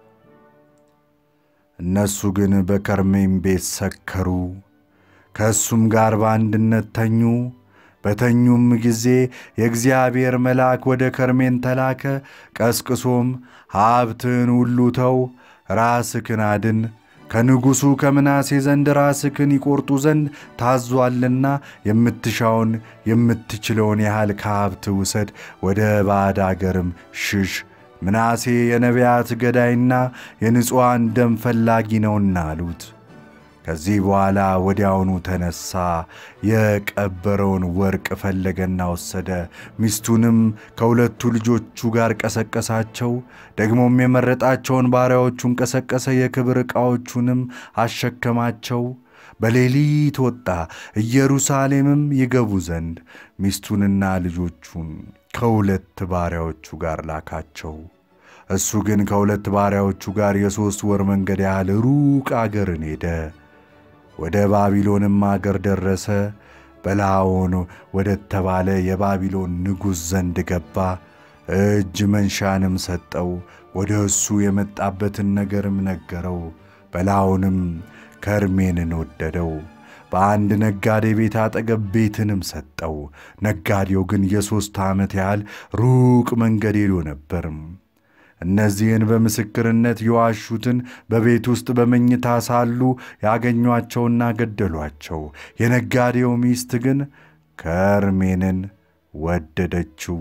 እነሱ ግን በከርሜም ቤት ሰከሩ፣ ከእሱም ጋር በአንድነት ተኙ። በተኙም ጊዜ የእግዚአብሔር መልአክ ወደ ከርሜን ተላከ። ቀስቅሶም ሀብትን ሁሉ ተው ራስህን አድን፣ ከንጉሡ ከምናሴ ዘንድ ራስክን ይቆርጡ ዘንድ ታዟልና የምትሻውን የምትችለውን ያህል ከሀብት ውሰድ፣ ወደ ባዕድ አገርም ሽሽ። ምናሴ የነቢያት ገዳይና የንጹዋን ደም ፈላጊ ነውና አሉት። ከዚህ በኋላ ወዲያውኑ ተነሣ፣ የቀበረውን ወርቅ ፈለገና ወሰደ። ሚስቱንም ከሁለቱ ልጆቹ ጋር ቀሰቀሳቸው። ደግሞም የመረጣቸውን ባሪያዎቹን ቀሰቀሰ፣ የክብር ዕቃዎቹንም አሸከማቸው። በሌሊት ወጣ፣ ኢየሩሳሌምም ይገቡ ዘንድ ሚስቱንና ልጆቹን ከሁለት ባሪያዎቹ ጋር ላካቸው። እሱ ግን ከሁለት ባሪያዎቹ ጋር የሦስት ወር መንገድ ያህል ሩቅ አገርን ሄደ። ወደ ባቢሎንም አገር ደረሰ። በላኦን ወደ ተባለ የባቢሎን ንጉሥ ዘንድ ገባ። እጅ መንሻንም ሰጠው። ወደ እሱ የመጣበትን ነገርም ነገረው። በላኦንም ከርሜንን ወደደው። በአንድ ነጋዴ ቤት አጠገብ ቤትንም ሰጠው። ነጋዴው ግን የሦስት ዓመት ያህል ሩቅ መንገድ ሄዶ ነበር። እነዚህን በምስክርነት የዋሹትን በቤት ውስጥ በመኝታ ሳሉ ያገኟቸውና ገደሏቸው። የነጋዴው ሚስት ግን ከርሜንን ወደደችው።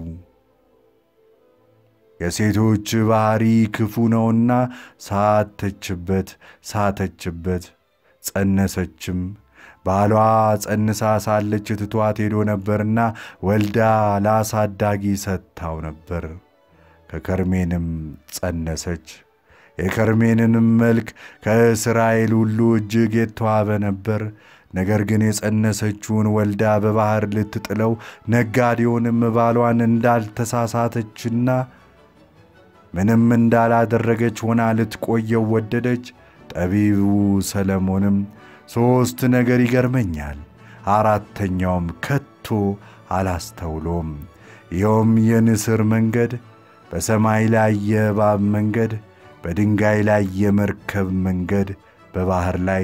የሴቶች ባሕሪ ክፉ ነውና ሳተችበት ሳተችበት፣ ጸነሰችም። ባሏ ጸንሳ ሳለች ትቷት ሄዶ ነበርና ወልዳ ለአሳዳጊ ሰጥታው ነበር። ከከርሜንም ጸነሰች። የከርሜንንም መልክ ከእስራኤል ሁሉ እጅግ የተዋበ ነበር። ነገር ግን የጸነሰችውን ወልዳ በባሕር ልትጥለው ነጋዴውንም ባሏን እንዳልተሳሳተችና ምንም እንዳላደረገች ሆና ልትቆየው ወደደች። ጠቢቡ ሰለሞንም ሦስት ነገር ይገርመኛል፣ አራተኛውም ከቶ አላስተውሎም። ይኸውም የንስር መንገድ በሰማይ ላይ የእባብ መንገድ፣ በድንጋይ ላይ የመርከብ መንገድ፣ በባሕር ላይ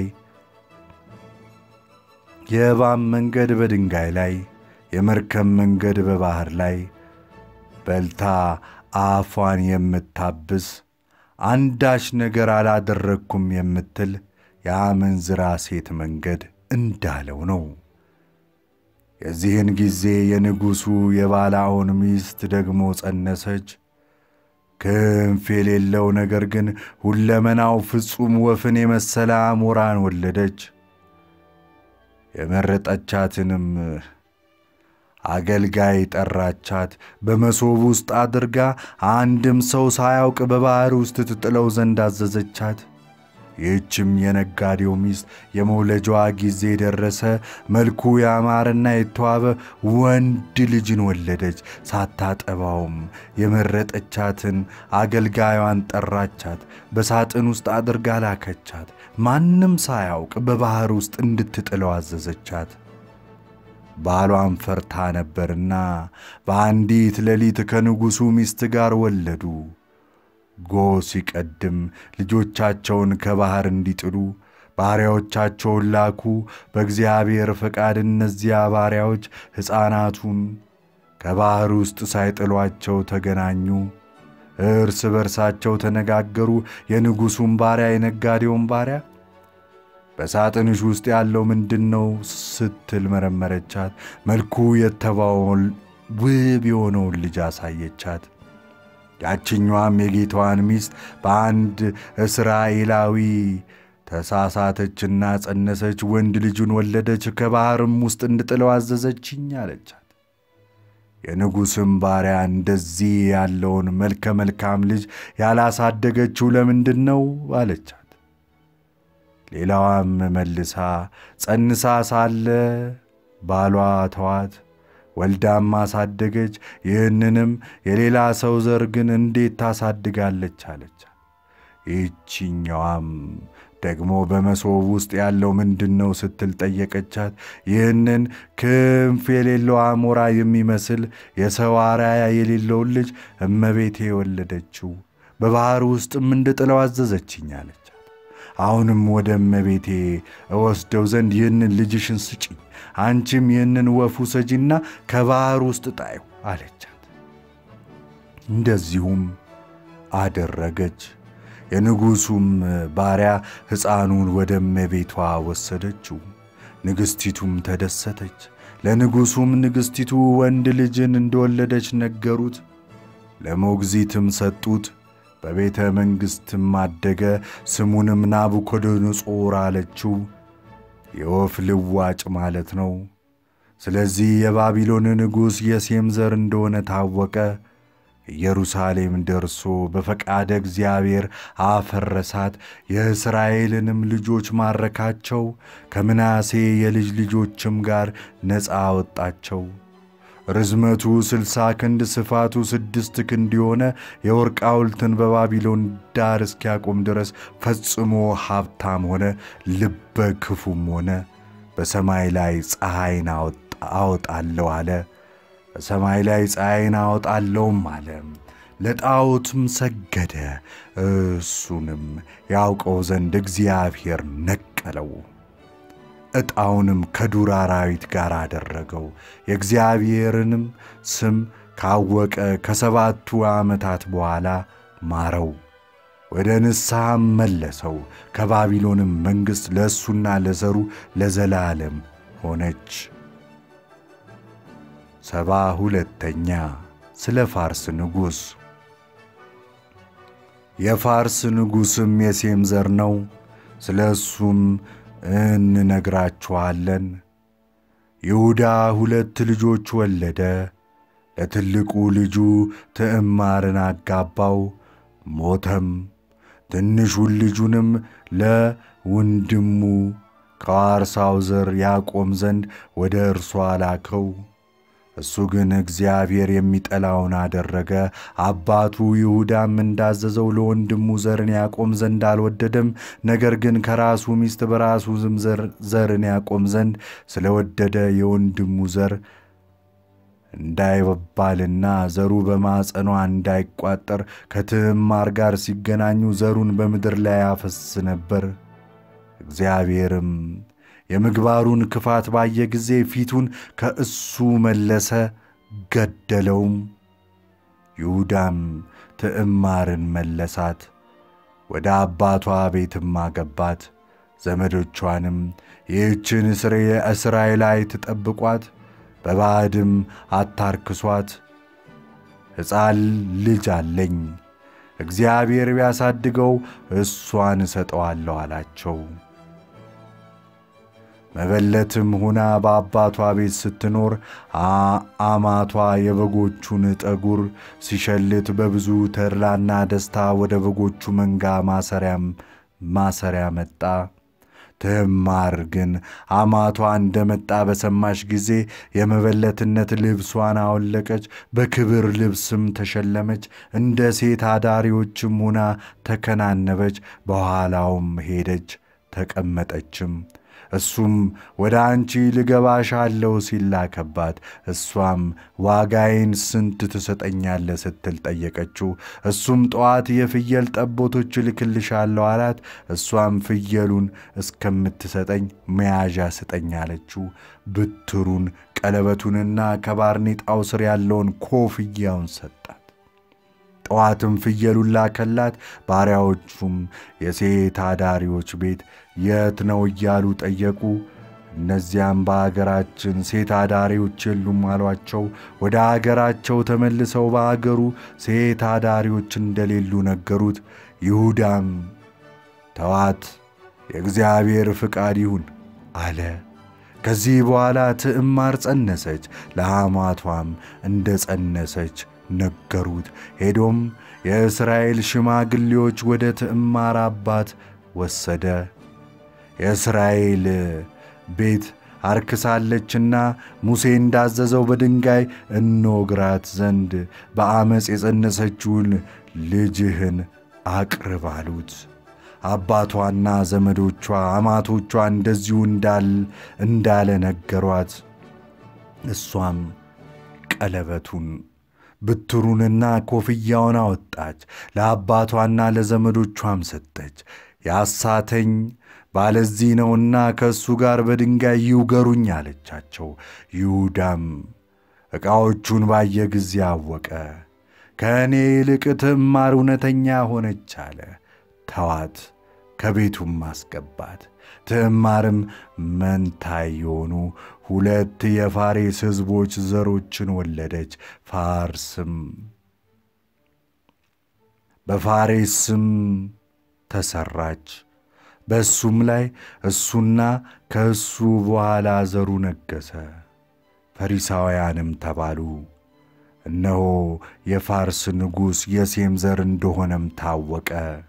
የእባብ መንገድ፣ በድንጋይ ላይ የመርከብ መንገድ፣ በባሕር ላይ በልታ አፏን የምታብስ አንዳች ነገር አላደረግኩም የምትል የአመንዝራ ሴት መንገድ እንዳለው ነው። የዚህን ጊዜ የንጉሡ የባላኦን ሚስት ደግሞ ጸነሰች። ክንፍ የሌለው ነገር ግን ሁለመናው ፍጹም ወፍን የመሰለ አሞራን ወለደች። የመረጠቻትንም አገልጋይ ጠራቻት። በመሶብ ውስጥ አድርጋ አንድም ሰው ሳያውቅ በባሕር ውስጥ ትጥለው ዘንድ አዘዘቻት። ይህችም የነጋዴው ሚስት የመውለጃዋ ጊዜ ደረሰ። መልኩ ያማረና የተዋበ ወንድ ልጅን ወለደች። ሳታጠባውም የመረጠቻትን አገልጋዩን ጠራቻት። በሳጥን ውስጥ አድርጋ ላከቻት። ማንም ሳያውቅ በባሕር ውስጥ እንድትጥለው አዘዘቻት። ባሏን ፈርታ ነበርና በአንዲት ሌሊት ከንጉሡ ሚስት ጋር ወለዱ። ጎህ ሲቀድም ልጆቻቸውን ከባሕር እንዲጥሉ ባሪያዎቻቸውን ላኩ። በእግዚአብሔር ፈቃድ እነዚያ ባሪያዎች ሕፃናቱን ከባሕር ውስጥ ሳይጥሏቸው ተገናኙ። እርስ በርሳቸው ተነጋገሩ። የንጉሡም ባሪያ የነጋዴውን ባሪያ በሳጥንሽ ውስጥ ያለው ምንድን ነው ስትል መረመረቻት። መልኩ የተባውን ውብ የሆነውን ልጅ አሳየቻት። ያችኛዋም የጌታዋን ሚስት በአንድ እስራኤላዊ ተሳሳተችና ጸነሰች፣ ወንድ ልጁን ወለደች፣ ከባሕርም ውስጥ እንድጥለው አዘዘችኝ አለቻት። የንጉሥም ባሪያ እንደዚህ ያለውን መልከ መልካም ልጅ ያላሳደገችው ለምንድን ነው አለቻት። ሌላዋም መልሳ ጸንሳ ሳለ ባሏ ተዋት፣ ወልዳም አሳደገች። ይህንንም የሌላ ሰው ዘር ግን እንዴት ታሳድጋለች አለቻት። ይህችኛዋም ደግሞ በመሶብ ውስጥ ያለው ምንድን ነው ስትል ጠየቀቻት። ይህንን ክንፍ የሌለው አሞራ የሚመስል የሰው አርአያ የሌለውን ልጅ እመቤቴ የወለደችው በባሕር ውስጥም እንድጥለው አዘዘችኝ አለቻት። አሁንም ወደ እመቤቴ እወስደው ዘንድ ይህንን ልጅሽን ስጪኝ፣ አንቺም ይህንን ወፍ ውሰጂና ከባሕር ውስጥ ጣዩ አለቻት። እንደዚሁም አደረገች። የንጉሡም ባሪያ ሕፃኑን ወደ እመቤቷ ወሰደችው። ንግሥቲቱም ተደሰተች። ለንጉሡም ንግሥቲቱ ወንድ ልጅን እንደወለደች ነገሩት። ለሞግዚትም ሰጡት። በቤተ መንግሥትም አደገ። ስሙንም ናቡከደነፆር አለችው። የወፍ ልዋጭ ማለት ነው። ስለዚህ የባቢሎን ንጉሥ የሴም ዘር እንደሆነ ታወቀ። ኢየሩሳሌም ደርሶ በፈቃደ እግዚአብሔር አፈረሳት። የእስራኤልንም ልጆች ማረካቸው። ከምናሴ የልጅ ልጆችም ጋር ነፃ አወጣቸው። ርዝመቱ ስልሳ ክንድ ስፋቱ ስድስት ክንድ የሆነ የወርቅ ሐውልትን በባቢሎን ዳር እስኪያቆም ድረስ ፈጽሞ ሀብታም ሆነ። ልበ ክፉም ሆነ። በሰማይ ላይ ፀሐይን አወጣለሁ አለ። በሰማይ ላይ ፀሐይን አወጣለሁም አለ። ለጣዖትም ሰገደ። እሱንም ያውቀው ዘንድ እግዚአብሔር ነቀለው። ዕጣውንም ከዱር አራዊት ጋር አደረገው። የእግዚአብሔርንም ስም ካወቀ ከሰባቱ ዓመታት በኋላ ማረው፣ ወደ ንስሐም መለሰው። ከባቢሎንም መንግሥት ለእሱና ለዘሩ ለዘላለም ሆነች። ሰባ ሁለተኛ ስለ ፋርስ ንጉሥ። የፋርስ ንጉሥም የሴም ዘር ነው። ስለ እሱም እንነግራችኋለን። ይሁዳ ሁለት ልጆች ወለደ። ለትልቁ ልጁ ትዕማርን አጋባው፣ ሞተም። ትንሹን ልጁንም ለወንድሙ ከዋርሳው ዘር ያቆም ዘንድ ወደ እርሷ ላከው። እሱ ግን እግዚአብሔር የሚጠላውን አደረገ። አባቱ ይሁዳም እንዳዘዘው ለወንድሙ ዘርን ያቆም ዘንድ አልወደደም። ነገር ግን ከራሱ ሚስት በራሱ ዝም ዘርን ያቆም ዘንድ ስለወደደ የወንድሙ ዘር እንዳይባልና ዘሩ በማጸኗ እንዳይቋጠር ከትዕማር ጋር ሲገናኙ ዘሩን በምድር ላይ ያፈስ ነበር። እግዚአብሔርም የምግባሩን ክፋት ባየ ጊዜ ፊቱን ከእሱ መለሰ፣ ገደለውም። ይሁዳም ትዕማርን መለሳት፣ ወደ አባቷ ቤትም አገባት። ዘመዶቿንም ይህችን እስራኤላዊት ትጠብቋት፣ በባዕድም አታርክሷት፣ ሕፃን ልጅ አለኝ፣ እግዚአብሔር ቢያሳድገው እሷን እሰጠዋለሁ አላቸው። መበለትም ሁና በአባቷ ቤት ስትኖር አማቷ የበጎቹን ጠጉር ሲሸልት በብዙ ተድላና ደስታ ወደ በጎቹ መንጋ ማሰሪያም ማሰሪያ መጣ። ትዕማር ግን አማቷ እንደመጣ በሰማች ጊዜ የመበለትነት ልብሷን አወለቀች፣ በክብር ልብስም ተሸለመች። እንደ ሴት አዳሪዎችም ሁና ተከናነበች። በኋላውም ሄደች ተቀመጠችም። እሱም ወደ አንቺ ልገባሽ አለው ሲላከባት፣ እሷም ዋጋዬን ስንት ትሰጠኛለህ ስትል ጠየቀችው። እሱም ጠዋት የፍየል ጠቦቶች እልክልሻለሁ አላት። እሷም ፍየሉን እስከምትሰጠኝ መያዣ ስጠኝ አለችው። ብትሩን፣ ቀለበቱንና ከባርኔጣው ስር ያለውን ኮፍያውን ሰጣት። ጠዋትም ፍየሉን ላከላት። ባሪያዎቹም የሴት አዳሪዎች ቤት የት ነው እያሉ ጠየቁ። እነዚያም በአገራችን ሴት አዳሪዎች የሉም አሏቸው። ወደ አገራቸው ተመልሰው በአገሩ ሴት አዳሪዎች እንደሌሉ ነገሩት። ይሁዳም ተዋት፣ የእግዚአብሔር ፍቃድ ይሁን አለ። ከዚህ በኋላ ትዕማር ጸነሰች፣ ለአማቷም እንደ ጸነሰች ነገሩት። ሄዶም የእስራኤል ሽማግሌዎች ወደ ትዕማር አባት ወሰደ። የእስራኤል ቤት አርክሳለችና ሙሴ እንዳዘዘው በድንጋይ እንወግራት ዘንድ በአመፅ የጸነሰችውን ልጅህን አቅርብ አሉት። አባቷና ዘመዶቿ አማቶቿ እንደዚሁ እንዳለ ነገሯት። እሷም ቀለበቱን ብትሩንና ኮፍያውን አወጣች፣ ለአባቷና ለዘመዶቿም ሰጠች። ያሳተኝ ባለዚህ ነውና ከእሱ ጋር በድንጋይ ይውገሩኝ አለቻቸው። ይሁዳም ዕቃዎቹን ባየ ጊዜ አወቀ። ከእኔ ይልቅ ትዕማር እውነተኛ ሆነች አለ። ተዋት፣ ከቤቱም አስገባት። ትዕማርም መንታ የሆኑ ሁለት የፋሬስ ሕዝቦች ዘሮችን ወለደች። ፋርስም በፋሬስ ስም ተሠራች። በእሱም ላይ እሱና ከእሱ በኋላ ዘሩ ነገሠ። ፈሪሳውያንም ተባሉ። እነሆ የፋርስ ንጉሥ የሴም ዘር እንደሆነም ታወቀ።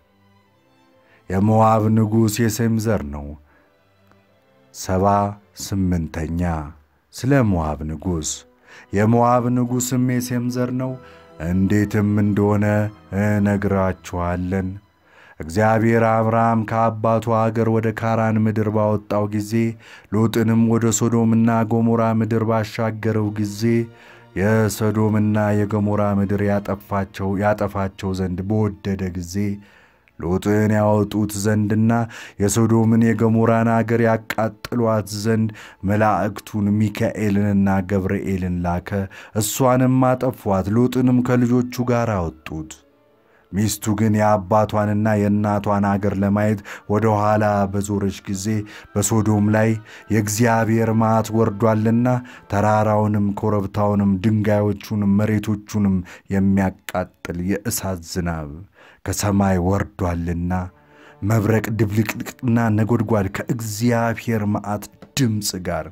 የሞዓብ ንጉሥ የሴም ዘር ነው። ሰባ ስምንተኛ ስለ ሞዓብ ንጉሥ። የሞዓብ ንጉሥም የሴም ዘር ነው። እንዴትም እንደሆነ እነግራችኋለን። እግዚአብሔር አብርሃም ከአባቱ አገር ወደ ካራን ምድር ባወጣው ጊዜ ሎጥንም ወደ ሶዶምና ገሞራ ምድር ባሻገረው ጊዜ የሶዶምና የገሞራ ምድር ያጠፋቸው ያጠፋቸው ዘንድ በወደደ ጊዜ ሎጥን ያወጡት ዘንድና የሶዶምን የገሞራን አገር ያቃጥሏት ዘንድ መላእክቱን ሚካኤልንና ገብርኤልን ላከ። እሷንም አጠፏት። ሎጥንም ከልጆቹ ጋር አወጡት። ሚስቱ ግን የአባቷንና የእናቷን አገር ለማየት ወደ ኋላ በዞረች ጊዜ በሶዶም ላይ የእግዚአብሔር መዓት ወርዷልና ተራራውንም፣ ኮረብታውንም፣ ድንጋዮቹንም፣ መሬቶቹንም የሚያቃጥል የእሳት ዝናብ ከሰማይ ወርዷልና መብረቅ፣ ድብልቅልቅና ነጎድጓድ ከእግዚአብሔር መዓት ድምፅ ጋር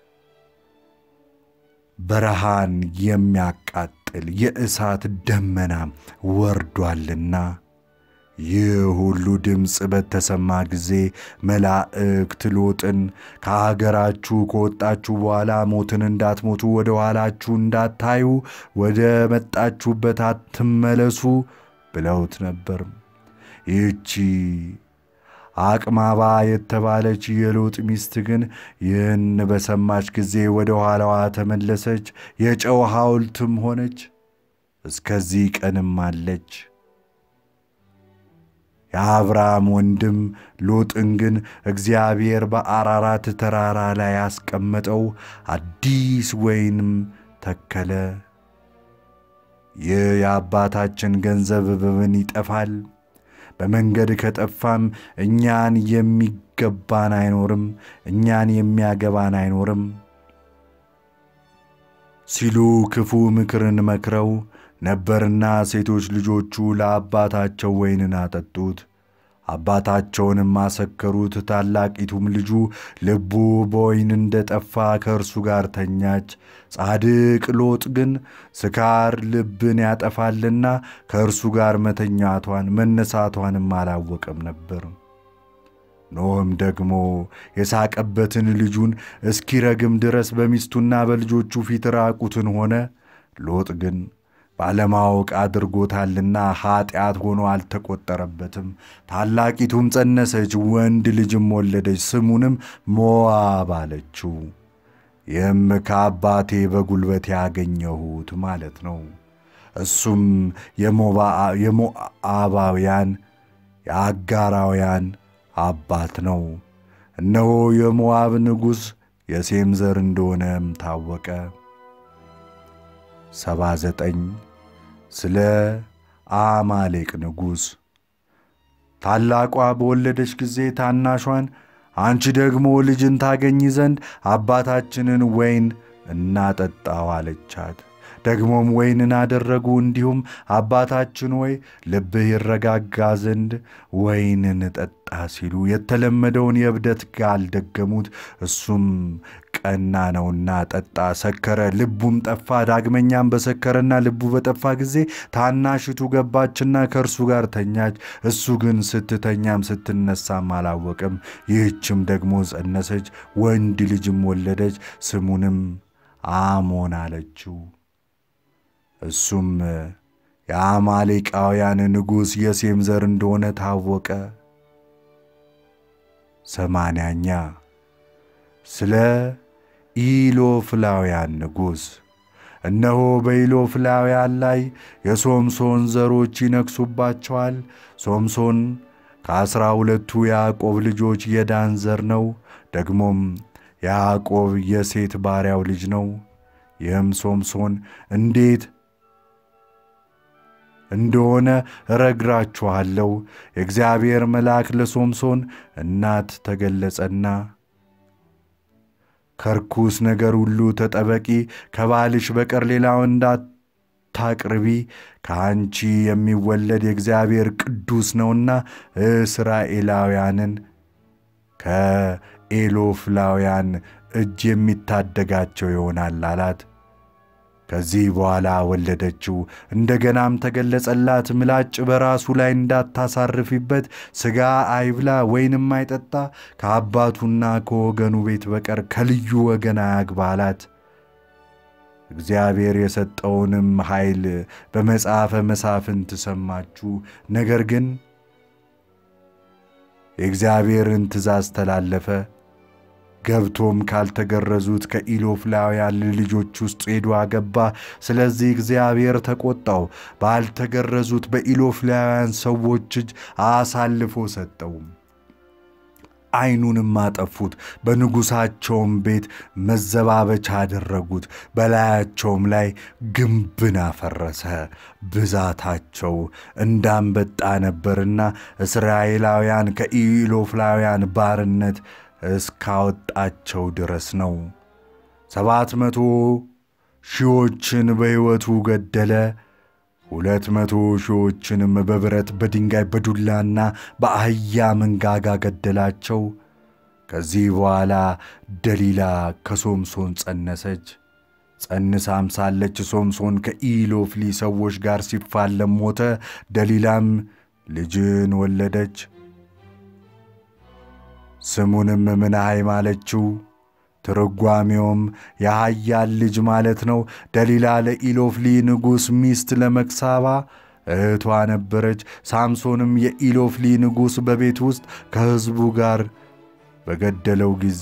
በረሃን የሚያቃጥል የእሳት ደመና ወርዷልና። ይህ ሁሉ ድምፅ በተሰማ ጊዜ መላእክት ሎጥን ከአገራችሁ ከወጣችሁ በኋላ ሞትን እንዳትሞቱ ወደ ኋላችሁ እንዳታዩ ወደ መጣችሁበት አትመለሱ ብለውት ነበር። ይህቺ አቅማባ የተባለች የሎጥ ሚስት ግን ይህን በሰማች ጊዜ ወደ ኋላዋ ተመለሰች፣ የጨው ሐውልትም ሆነች፣ እስከዚህ ቀንም አለች። የአብርሃም ወንድም ሎጥን ግን እግዚአብሔር በአራራት ተራራ ላይ ያስቀመጠው አዲስ ወይንም ተከለ። ይህ የአባታችን ገንዘብ በምን ይጠፋል? በመንገድ ከጠፋም እኛን የሚገባን አይኖርም፣ እኛን የሚያገባን አይኖርም ሲሉ ክፉ ምክርን መክረው ነበርና ሴቶች ልጆቹ ለአባታቸው ወይንን አጠጡት፣ አባታቸውንም አሰከሩት። ታላቂቱም ልጁ ልቡ በወይን እንደ ጠፋ ከእርሱ ጋር ተኛች። ጻድቅ ሎጥ ግን ስካር ልብን ያጠፋልና ከእርሱ ጋር መተኛቷን መነሳቷንም አላወቀም ነበር። ኖህም ደግሞ የሳቀበትን ልጁን እስኪረግም ድረስ በሚስቱና በልጆቹ ፊት ራቁትን ሆነ። ሎጥ ግን ባለማወቅ አድርጎታልና ኀጢአት ሆኖ አልተቆጠረበትም። ታላቂቱም ጸነሰች፣ ወንድ ልጅም ወለደች፣ ስሙንም ሞዓብ አለችው። ይህም ከአባቴ በጉልበት ያገኘሁት ማለት ነው። እሱም የሞዓባውያን የአጋራውያን አባት ነው። እነሆ የሞዓብ ንጉሥ የሴም ዘር እንደሆነም ታወቀ። ሰባ ዘጠኝ ስለ አማሌቅ ንጉሥ። ታላቋ በወለደች ጊዜ ታናሿን አንቺ ደግሞ ልጅን ታገኝ ዘንድ አባታችንን ወይን እናጠጣው አለቻት። ደግሞም ወይንን አደረጉ። እንዲሁም አባታችን ወይ ልብህ ይረጋጋ ዘንድ ወይንን ጠጣ ሲሉ የተለመደውን የእብደት ቃል ደገሙት። እሱም ቀና ነውና ጠጣ፣ ሰከረ፣ ልቡም ጠፋ። ዳግመኛም በሰከረና ልቡ በጠፋ ጊዜ ታናሽቱ ገባችና ከእርሱ ጋር ተኛች። እሱ ግን ስትተኛም ስትነሳም አላወቅም። ይህችም ደግሞ ጸነሰች፣ ወንድ ልጅም ወለደች። ስሙንም አሞን አለችው። እሱም የአማሌቃውያን ንጉሥ የሴም ዘር እንደሆነ ታወቀ። ሰማንያኛ ስለ ኢሎፍላውያን ንጉሥ። እነሆ በኢሎፍላውያን ላይ የሶምሶን ዘሮች ይነግሱባቸዋል። ሶምሶን ከአሥራ ሁለቱ ያዕቆብ ልጆች የዳን ዘር ነው። ደግሞም ያዕቆብ የሴት ባሪያው ልጅ ነው። ይህም ሶምሶን እንዴት እንደሆነ እረግራችኋለሁ። የእግዚአብሔር መልአክ ለሶምሶን እናት ተገለጸና ከርኩስ ነገር ሁሉ ተጠበቂ፣ ከባልሽ በቀር ሌላው እንዳታቅርቢ፣ ከአንቺ የሚወለድ የእግዚአብሔር ቅዱስ ነውና እስራኤላውያንን ከኤሎፍላውያን እጅ የሚታደጋቸው ይሆናል አላት። ከዚህ በኋላ ወለደችው። እንደገናም ተገለጸላት፣ ምላጭ በራሱ ላይ እንዳታሳርፊበት፣ ሥጋ አይብላ ወይንም አይጠጣ፣ ከአባቱና ከወገኑ ቤት በቀር ከልዩ ወገን አያግባ አላት። እግዚአብሔር የሰጠውንም ኃይል በመጽሐፈ መሳፍንት ሰማችሁ። ነገር ግን የእግዚአብሔርን ትእዛዝ ተላለፈ። ገብቶም ካልተገረዙት ከኢሎፍላውያን ልጆች ውስጥ ሄዶ አገባ። ስለዚህ እግዚአብሔር ተቆጣው፣ ባልተገረዙት በኢሎፍላውያን ሰዎች እጅ አሳልፎ ሰጠው። ዓይኑንም አጠፉት፣ በንጉሣቸውም ቤት መዘባበቻ አደረጉት። በላያቸውም ላይ ግንብን አፈረሰ። ብዛታቸው እንዳንበጣ ነበርና እስራኤላውያን ከኢሎፍላውያን ባርነት እስካወጣቸው ድረስ ነው። ሰባት መቶ ሺዎችን በሕይወቱ ገደለ። ሁለት መቶ ሺዎችንም በብረት በድንጋይ በዱላና በአህያ መንጋጋ ገደላቸው። ከዚህ በኋላ ደሊላ ከሶምሶን ጸነሰች። ጸንሳም ሳለች ሶምሶን ከኢሎፍሊ ሰዎች ጋር ሲፋለም ሞተ። ደሊላም ልጅን ወለደች። ስሙንም ምናሃይም አለችው። ትርጓሜውም የኃያል ልጅ ማለት ነው። ደሊላ ለኢሎፍሊ ንጉሥ ሚስት ለመክሳባ እህቷ ነበረች። ሳምሶንም የኢሎፍሊ ንጉሥ በቤት ውስጥ ከሕዝቡ ጋር በገደለው ጊዜ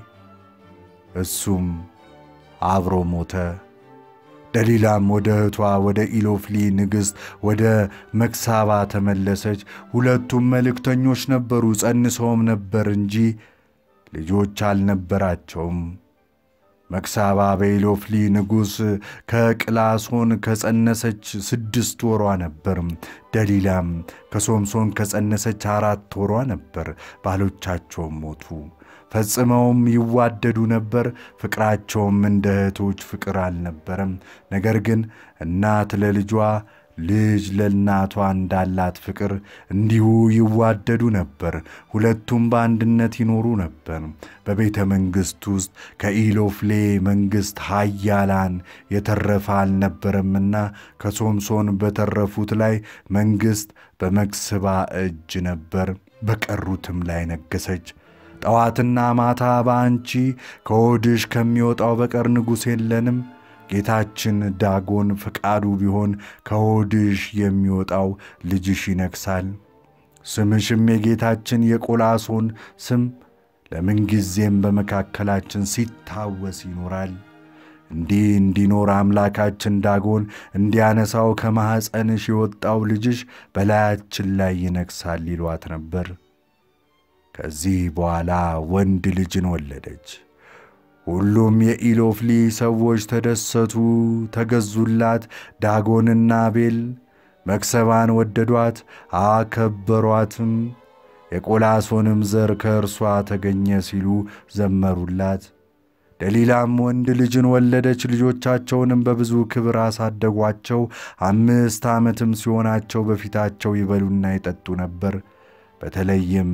እሱም አብሮ ሞተ። ደሊላም ወደ እህቷ ወደ ኢሎፍሊ ንግሥት ወደ መክሳባ ተመለሰች። ሁለቱም መልእክተኞች ነበሩ፣ ጸንሰውም ነበር እንጂ ልጆች አልነበራቸውም። መክሳባ በኢሎፍሊ ንጉሥ ከቅላሶን ከጸነሰች ስድስት ወሯ ነበር። ደሊላም ከሶምሶን ከጸነሰች አራት ወሯ ነበር። ባሎቻቸውም ሞቱ። ፈጽመውም ይዋደዱ ነበር። ፍቅራቸውም እንደ እህቶች ፍቅር አልነበረም። ነገር ግን እናት ለልጇ ልጅ ለእናቷ እንዳላት ፍቅር እንዲሁ ይዋደዱ ነበር። ሁለቱም በአንድነት ይኖሩ ነበር። በቤተ መንግሥት ውስጥ ከኢሎፍሌ መንግሥት ኃያላን የተረፈ አልነበረምና ከሶምሶን በተረፉት ላይ መንግሥት በመክስባ እጅ ነበር። በቀሩትም ላይ ነገሰች። ጠዋትና ማታ በአንቺ ከሆድሽ ከሚወጣው በቀር ንጉሥ የለንም። ጌታችን ዳጎን ፈቃዱ ቢሆን ከሆድሽ የሚወጣው ልጅሽ ይነግሣል። ስምሽም የጌታችን የቆላሶን ስም ለምንጊዜም በመካከላችን ሲታወስ ይኖራል። እንዲህ እንዲኖር አምላካችን ዳጎን እንዲያነሳው ከማኅፀንሽ የወጣው ልጅሽ በላያችን ላይ ይነግሣል ይሏት ነበር። ከዚህ በኋላ ወንድ ልጅን ወለደች። ሁሉም የኢሎፍሊ ሰዎች ተደሰቱ፣ ተገዙላት። ዳጎንና ቤል መክሰባን ወደዷት፣ አከበሯትም። የቆላሶንም ዘር ከእርሷ ተገኘ ሲሉ ዘመሩላት። ደሊላም ወንድ ልጅን ወለደች። ልጆቻቸውንም በብዙ ክብር አሳደጓቸው። አምስት ዓመትም ሲሆናቸው በፊታቸው ይበሉና ይጠጡ ነበር። በተለይም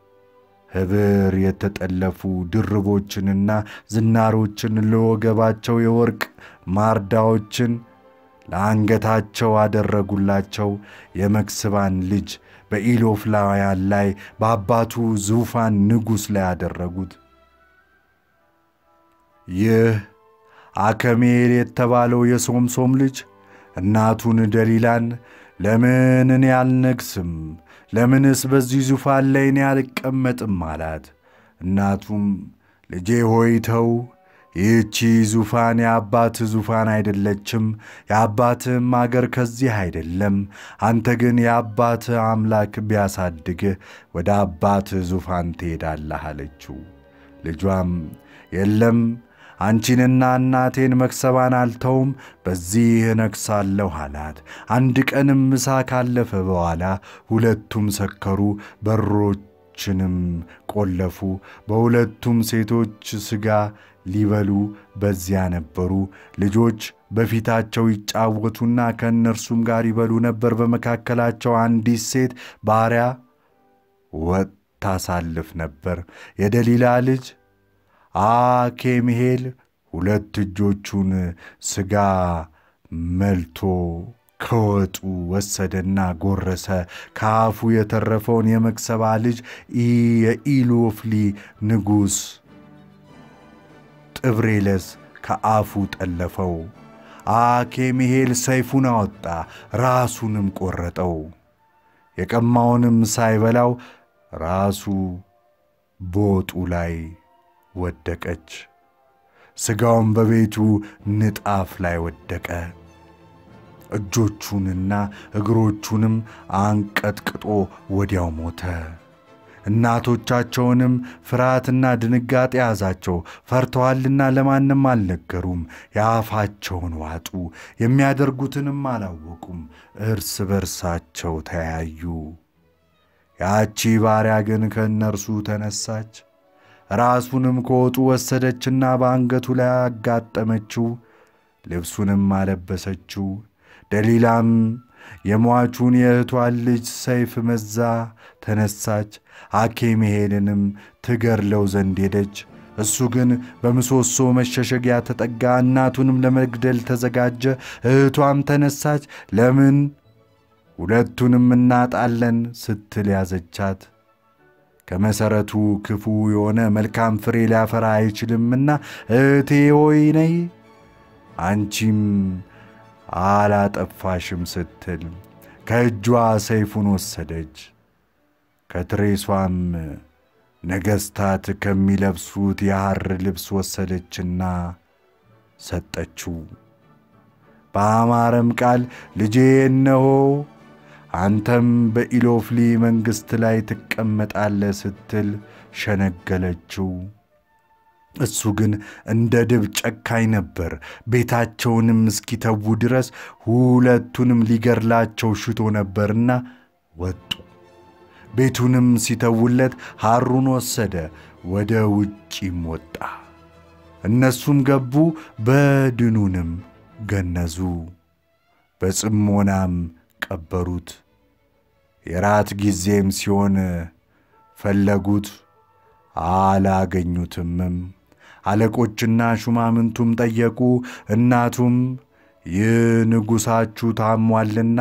ኅብር የተጠለፉ ድርቦችንና ዝናሮችን ለወገባቸው የወርቅ ማርዳዎችን ለአንገታቸው አደረጉላቸው። የመክስባን ልጅ በኢሎፍላውያን ላይ በአባቱ ዙፋን ንጉሥ ላይ አደረጉት። ይህ አከሜል የተባለው የሶምሶም ልጅ እናቱን ደሊላን ለምን እኔ አልነግስም? ለምንስ በዚህ ዙፋን ላይ እኔ አልቀመጥም? አላት። እናቱም ልጄ ሆይ ተው፣ ይህቺ ዙፋን የአባትህ ዙፋን አይደለችም፣ የአባትህም አገር ከዚህ አይደለም። አንተ ግን የአባትህ አምላክ ቢያሳድግህ ወደ አባትህ ዙፋን ትሄዳለህ አለችው። ልጇም የለም አንቺንና እናቴን መክሰባን አልተውም፣ በዚህ እነግሣለሁ አላት። አንድ ቀንም ምሳ ካለፈ በኋላ ሁለቱም ሰከሩ፣ በሮችንም ቆለፉ። በሁለቱም ሴቶች ሥጋ ሊበሉ በዚያ ነበሩ። ልጆች በፊታቸው ይጫወቱና ከእነርሱም ጋር ይበሉ ነበር። በመካከላቸው አንዲት ሴት ባሪያ ወጥ ታሳልፍ ነበር። የደሊላ ልጅ አኬምሄል ሁለት እጆቹን ሥጋ መልቶ ከወጡ ወሰደና ጎረሰ። ከአፉ የተረፈውን የመክሰባ ልጅ የኢሎፍሊ ንጉሥ ጥብሬለስ ከአፉ ጠለፈው። አኬምሄል ሰይፉን አወጣ፣ ራሱንም ቈረጠው። የቀማውንም ሳይበላው ራሱ በወጡ ላይ ወደቀች። ሥጋውም በቤቱ ንጣፍ ላይ ወደቀ። እጆቹንና እግሮቹንም አንቀጥቅጦ ወዲያው ሞተ። እናቶቻቸውንም ፍርሃትና ድንጋጤ ያዛቸው፣ ፈርተዋልና ለማንም አልነገሩም። የአፋቸውን ዋጡ፣ የሚያደርጉትንም አላወቁም። እርስ በርሳቸው ተያዩ። ያቺ ባሪያ ግን ከእነርሱ ተነሳች፣ ራሱንም ከወጡ ወሰደችና በአንገቱ ላይ አጋጠመችው፣ ልብሱንም አለበሰችው። ደሊላም የሟቹን የእህቷን ልጅ ሰይፍ መዛ ተነሳች፣ አኬምሄልንም ትገድለው ዘንድ ሄደች። እሱ ግን በምሰሶ መሸሸጊያ ተጠጋ፣ እናቱንም ለመግደል ተዘጋጀ። እህቷም ተነሳች፣ ለምን ሁለቱንም እናጣለን ስትል ያዘቻት። ከመሠረቱ ክፉ የሆነ መልካም ፍሬ ሊያፈራ አይችልምና እህቴ ሆይ ነይ አንቺም አላጠፋሽም ስትል ከእጇ ሰይፉን ወሰደች። ከትሬሷም ነገሥታት ከሚለብሱት የሐር ልብስ ወሰደችና ሰጠችው። በአማረም ቃል ልጄ እነሆ አንተም በኢሎፍሊ መንግሥት ላይ ትቀመጣለህ ስትል ሸነገለችው። እሱ ግን እንደ ድብ ጨካኝ ነበር። ቤታቸውንም እስኪተዉ ድረስ ሁለቱንም ሊገድላቸው ሽቶ ነበርና ወጡ። ቤቱንም ሲተውለት ሐሩን ወሰደ፣ ወደ ውጪም ወጣ። እነሱም ገቡ፣ በድኑንም ገነዙ፣ በጽሞናም ቀበሩት። የራት ጊዜም ሲሆን ፈለጉት፣ አላገኙትምም። አለቆችና ሹማምንቱም ጠየቁ። እናቱም ይህ ንጉሣችሁ ታሟልና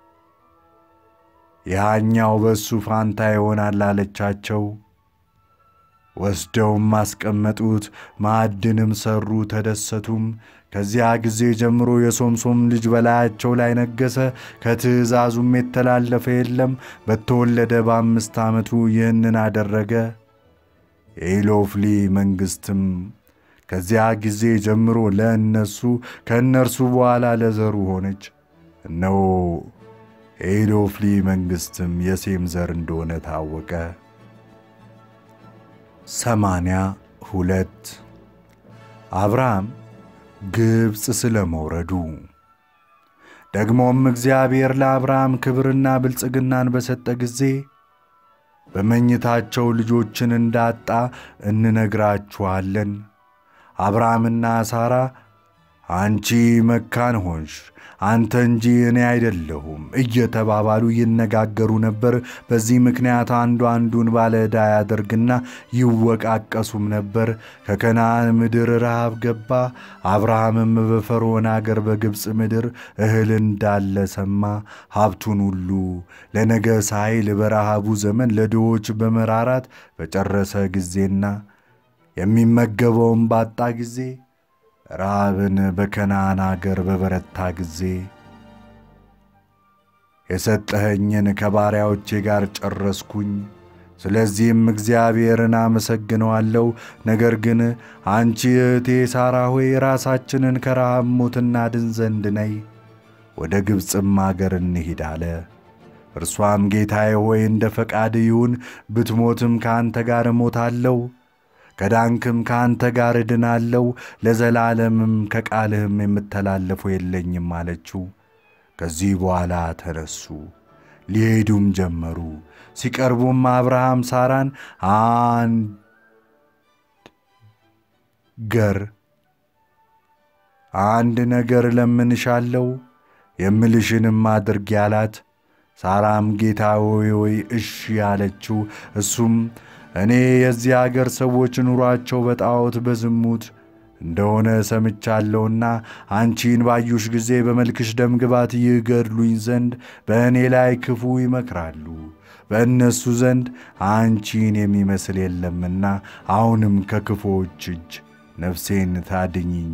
ያኛው በእሱ ፋንታ ይሆናል አለቻቸው። ወስደውም አስቀመጡት፣ ማዕድንም ሠሩ፣ ተደሰቱም። ከዚያ ጊዜ ጀምሮ የሶምሶም ልጅ በላያቸው ላይ ነገሠ። ከትእዛዙም የተላለፈ የለም። በተወለደ በአምስት ዓመቱ ይህንን አደረገ። የኢሎፍሊ መንግሥትም ከዚያ ጊዜ ጀምሮ ለእነሱ ከእነርሱ በኋላ ለዘሩ ሆነች። እነሆ የኢሎፍሊ መንግሥትም የሴም ዘር እንደሆነ ታወቀ። ሰማንያ ሁለት አብርሃም ግብፅ ስለ መውረዱ። ደግሞም እግዚአብሔር ለአብርሃም ክብርና ብልጽግናን በሰጠ ጊዜ በመኝታቸው ልጆችን እንዳጣ እንነግራችኋለን። አብርሃምና ሳራ አንቺ መካን ሆንሽ፣ አንተ እንጂ እኔ አይደለሁም እየተባባሉ ይነጋገሩ ነበር። በዚህ ምክንያት አንዱ አንዱን ባለ ዕዳ ያደርግና ይወቃቀሱም ነበር። ከከነዓን ምድር ረሃብ ገባ። አብርሃምም በፈርዖን አገር በግብፅ ምድር እህል እንዳለ ሰማ። ሀብቱን ሁሉ ለነገ ሳይል በረሃቡ ዘመን ለድሆች በመራራት በጨረሰ ጊዜና የሚመገበውን ባጣ ጊዜ ረሃብን በከነዓን አገር በበረታ ጊዜ የሰጠኸኝን ከባሪያዎቼ ጋር ጨረስኩኝ። ስለዚህም እግዚአብሔርን አመሰግነዋለሁ። ነገር ግን አንቺ እህቴ ሳራ ሆይ ራሳችንን ከረሃብ ሞት እናድን ዘንድ ነይ፣ ወደ ግብፅም አገር እንሂድ አለ። እርሷም ጌታዬ ሆይ እንደ ፈቃድ ይሁን፣ ብትሞትም ከአንተ ጋር እሞታለሁ ከዳንክም ከአንተ ጋር እድናለው፣ ለዘላለምም ከቃልህም የምተላለፈው የለኝም አለችው። ከዚህ በኋላ ተነሱ፣ ሊሄዱም ጀመሩ። ሲቀርቡም አብርሃም ሳራን አንድ ገር አንድ ነገር ለምንሻለው የምልሽንም አድርጊ አላት። ሳራም ጌታ ሆይ ሆይ እሺ አለችው። እሱም እኔ የዚህ አገር ሰዎች ኑሯቸው በጣዖት በዝሙት እንደሆነ ሰምቻለሁና አንቺን ባዩሽ ጊዜ በመልክሽ ደምግባት ይገድሉኝ ዘንድ በእኔ ላይ ክፉ ይመክራሉ። በእነሱ ዘንድ አንቺን የሚመስል የለምና አሁንም ከክፉዎች እጅ ነፍሴን ታድኝኝ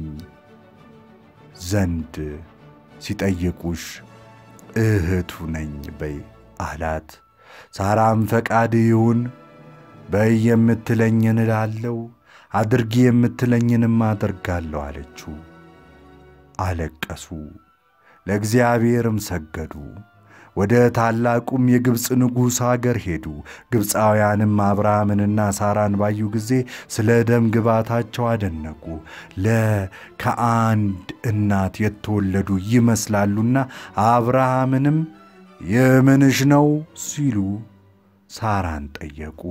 ዘንድ ሲጠይቁሽ እህቱ ነኝ በይ አላት። ሳራም ፈቃድ ይሁን በይ የምትለኝን እላለሁ፣ አድርጊ የምትለኝንም አደርጋለሁ አለችው። አለቀሱ፣ ለእግዚአብሔርም ሰገዱ። ወደ ታላቁም የግብፅ ንጉሥ አገር ሄዱ። ግብፃውያንም አብርሃምንና ሳራን ባዩ ጊዜ ስለ ደም ግባታቸው አደነቁ። ለከአንድ እናት የተወለዱ ይመስላሉና አብርሃምንም የምንሽ ነው ሲሉ ሳራን ጠየቁ።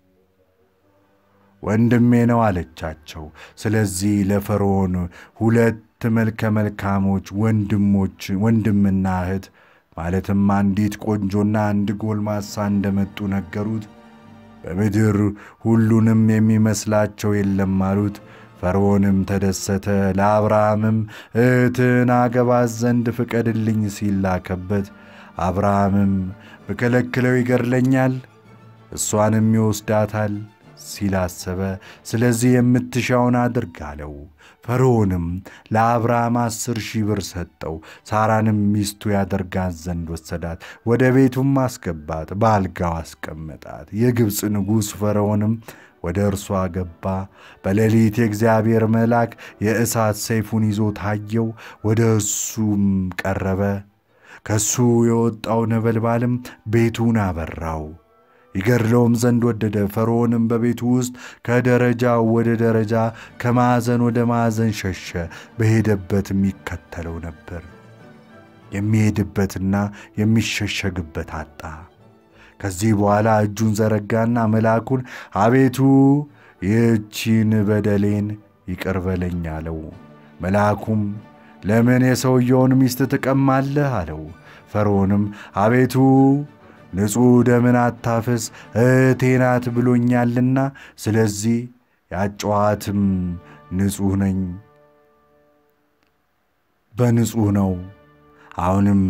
ወንድሜ ነው አለቻቸው። ስለዚህ ለፈርዖን ሁለት መልከ መልካሞች ወንድሞች ወንድምና እህት ማለትም አንዲት ቆንጆና አንድ ጎልማሳ እንደመጡ ነገሩት። በምድር ሁሉንም የሚመስላቸው የለም አሉት። ፈርዖንም ተደሰተ። ለአብርሃምም እህትን አገባት ዘንድ ፍቀድልኝ ሲል ላከበት። አብርሃምም ብከለክለው ይገድለኛል፣ እሷንም ይወስዳታል ሲል አሰበ። ስለዚህ የምትሻውን አድርግ አለው። ፈርዖንም ለአብርሃም አስር ሺህ ብር ሰጠው። ሳራንም ሚስቱ ያደርጋት ዘንድ ወሰዳት፣ ወደ ቤቱም አስገባት፣ በአልጋው አስቀመጣት። የግብፅ ንጉሥ ፈርዖንም ወደ እርሷ ገባ። በሌሊት የእግዚአብሔር መልአክ የእሳት ሰይፉን ይዞ ታየው። ወደ እሱም ቀረበ። ከሱ የወጣው ነበልባልም ቤቱን አበራው። ይገድለውም ዘንድ ወደደ። ፈርዖንም በቤቱ ውስጥ ከደረጃው ወደ ደረጃ ከማዕዘን ወደ ማዕዘን ሸሸ። በሄደበትም ይከተለው ነበር። የሚሄድበትና የሚሸሸግበት አጣ። ከዚህ በኋላ እጁን ዘረጋና መልአኩን አቤቱ ይህቺን በደሌን ይቅር በለኝ አለው። መልአኩም ለምን የሰውየውን ሚስት ትቀማለህ? አለው። ፈርዖንም አቤቱ ንጹሕ ደምን አታፍስ እህቴ ናት ብሎኛልና፣ ስለዚህ ያጨዋትም ንጹሕ ነኝ በንጹሕ ነው። አሁንም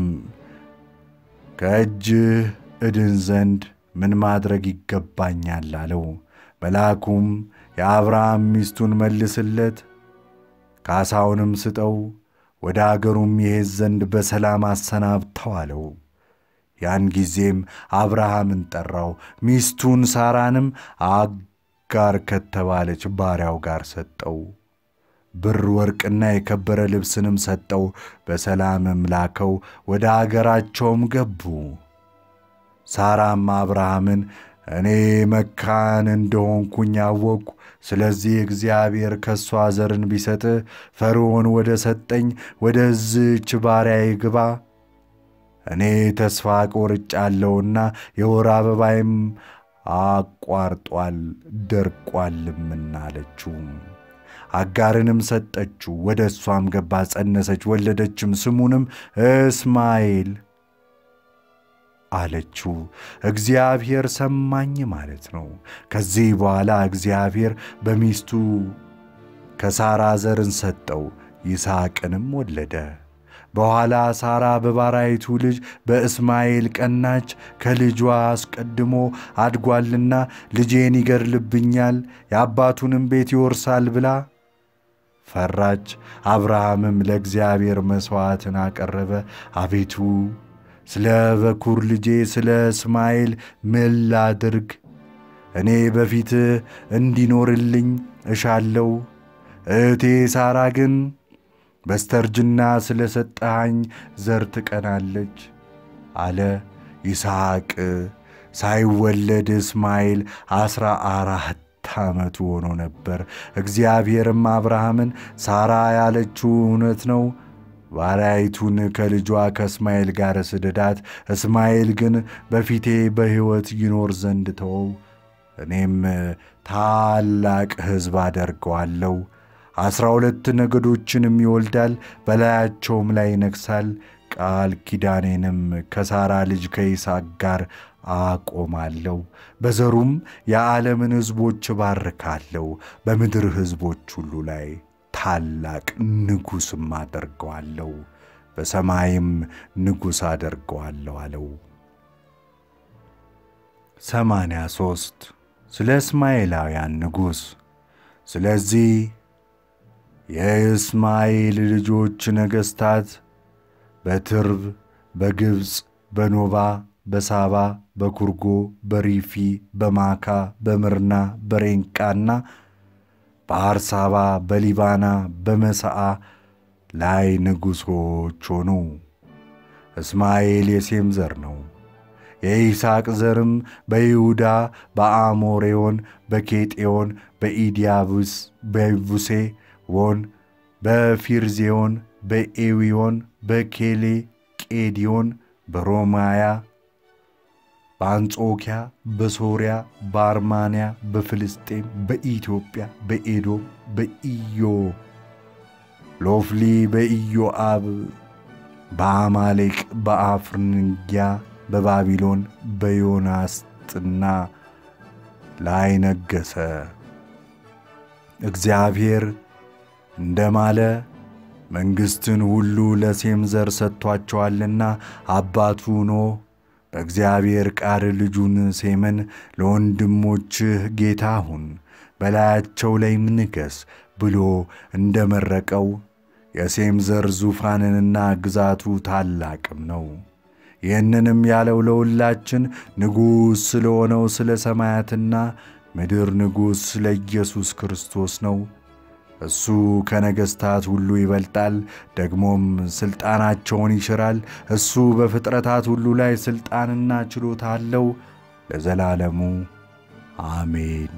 ከእጅህ እድን ዘንድ ምን ማድረግ ይገባኛል? አለው። መልአኩም የአብርሃም ሚስቱን መልስለት፣ ካሳውንም ስጠው፣ ወደ አገሩም ይሄድ ዘንድ በሰላም አሰናብተው አለው። ያን ጊዜም አብርሃምን ጠራው፣ ሚስቱን ሳራንም አጋር ከተባለች ባሪያው ጋር ሰጠው። ብር ወርቅና የከበረ ልብስንም ሰጠው። በሰላምም ላከው፣ ወደ አገራቸውም ገቡ። ሳራም አብርሃምን እኔ መካን እንደሆንኩኝ አወቅሁ። ስለዚህ እግዚአብሔር ከእሷ ዘርን ቢሰጥህ ፈርዖን ወደ ሰጠኝ ወደዝች ባሪያ ይግባ እኔ ተስፋ ቆርጫለሁና የወር አበባይም አቋርጧል ደርቋልምና አለችው። አጋርንም ሰጠችው። ወደ እሷም ገባ፣ ጸነሰች፣ ወለደችም። ስሙንም እስማኤል አለችው። እግዚአብሔር ሰማኝ ማለት ነው። ከዚህ በኋላ እግዚአብሔር በሚስቱ ከሳራ ዘርን ሰጠው፣ ይስሐቅንም ወለደ። በኋላ ሳራ በባራይቱ ልጅ በእስማኤል ቀናች። ከልጇ አስቀድሞ አድጓልና ልጄን ይገድልብኛል፣ የአባቱንም ቤት ይወርሳል ብላ ፈራች። አብርሃምም ለእግዚአብሔር መሥዋዕትን አቀረበ። አቤቱ ስለ በኩር ልጄ ስለ እስማኤል ምን ላድርግ? እኔ በፊትህ እንዲኖርልኝ እሻለው። እህቴ ሳራ ግን በስተርጅና ስለ ሰጠሃኝ ዘር ትቀናለች አለ። ይስሐቅ ሳይወለድ እስማኤል ዐሥራ አራት ዓመቱ ሆኖ ነበር። እግዚአብሔርም አብርሃምን ሳራ ያለችው እውነት ነው፣ ባሪያይቱን ከልጇ ከእስማኤል ጋር ስደዳት፣ እስማኤል ግን በፊቴ በሕይወት ይኖር ዘንድ ተወው፣ እኔም ታላቅ ሕዝብ አደርገዋለሁ አስራ ሁለት ነገዶችንም ይወልዳል፣ በላያቸውም ላይ ይነግሣል። ቃል ኪዳኔንም ከሳራ ልጅ ከይስሐቅ ጋር አቆማለሁ፣ በዘሩም የዓለምን ሕዝቦች እባርካለሁ፣ በምድር ሕዝቦች ሁሉ ላይ ታላቅ ንጉሥም አደርገዋለሁ፣ በሰማይም ንጉሥ አደርገዋለሁ አለው። ሰማንያ ሦስት ስለ እስማኤላውያን ንጉሥ ስለዚህ የእስማኤል ልጆች ነገሥታት በትርብ፣ በግብፅ፣ በኖባ፣ በሳባ፣ በኩርጎ፣ በሪፊ፣ በማካ፣ በምርና፣ በሬንቃና በአርሳባ፣ በሊባና፣ በመሳአ ላይ ንጉሶች ሆኑ። እስማኤል የሴም ዘር ነው። የይስሐቅ ዘርም በይሁዳ በአሞሬዮን፣ በኬጤዮን፣ በኢዲያቡስ፣ በቡሴ ዎን፣ በፊርዜዮን፣ በኤዊዮን፣ በኬሌ ቄዲዮን፣ በሮማያ፣ በአንጾኪያ፣ በሶርያ፣ በአርማንያ፣ በፍልስጤም፣ በኢትዮጵያ፣ በኤዶም፣ በኢዮ ሎፍሊ፣ በኢዮአብ፣ በአማሌቅ፣ በአፍርንጊያ፣ በባቢሎን፣ በዮናስጥና ላይ ነገሠ። እግዚአብሔር እንደማለ መንግሥትን ሁሉ ለሴም ዘር ሰጥቷቸዋልና አባቱ ኖህ በእግዚአብሔር ቃል ልጁን ሴምን ለወንድሞችህ ጌታ ሁን፣ በላያቸው ላይም ንገሥ ብሎ እንደ መረቀው የሴም ዘር ዙፋንንና ግዛቱ ታላቅም ነው። ይህንንም ያለው ለሁላችን ንጉሥ ስለሆነው ስለ ሰማያትና ምድር ንጉሥ ስለ ኢየሱስ ክርስቶስ ነው። እሱ ከነገሥታት ሁሉ ይበልጣል፣ ደግሞም ሥልጣናቸውን ይሽራል። እሱ በፍጥረታት ሁሉ ላይ ሥልጣንና ችሎታ አለው ለዘላለሙ አሜን።